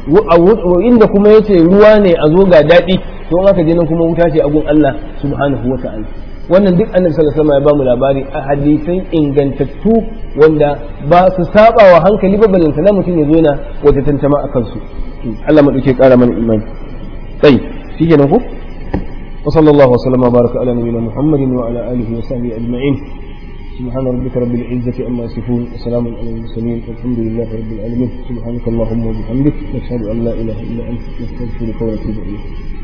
inda kuma yace ruwa ne a zo ga daɗi to in aka je nan kuma wuta ce a gun Allah subhanahu wa ta'ala wannan duk annabi sallallahu alaihi wasallam ya bamu labari a hadisai ingantattu wanda ba su saba wa hankali ba balanta na mutum ya zo na wata tantama akan su Allah ma dauke kara mana imani sai shikenan ko wa sallallahu wa sallama baraka ala nabiyina muhammadin wa ala alihi wa sahbihi ajma'in سبحان ربك رب العزة عما يصفون وسلام على المرسلين والحمد لله رب العالمين سبحانك اللهم وبحمدك نشهد أن لا إله إلا أنت نستغفرك ونتوب إليك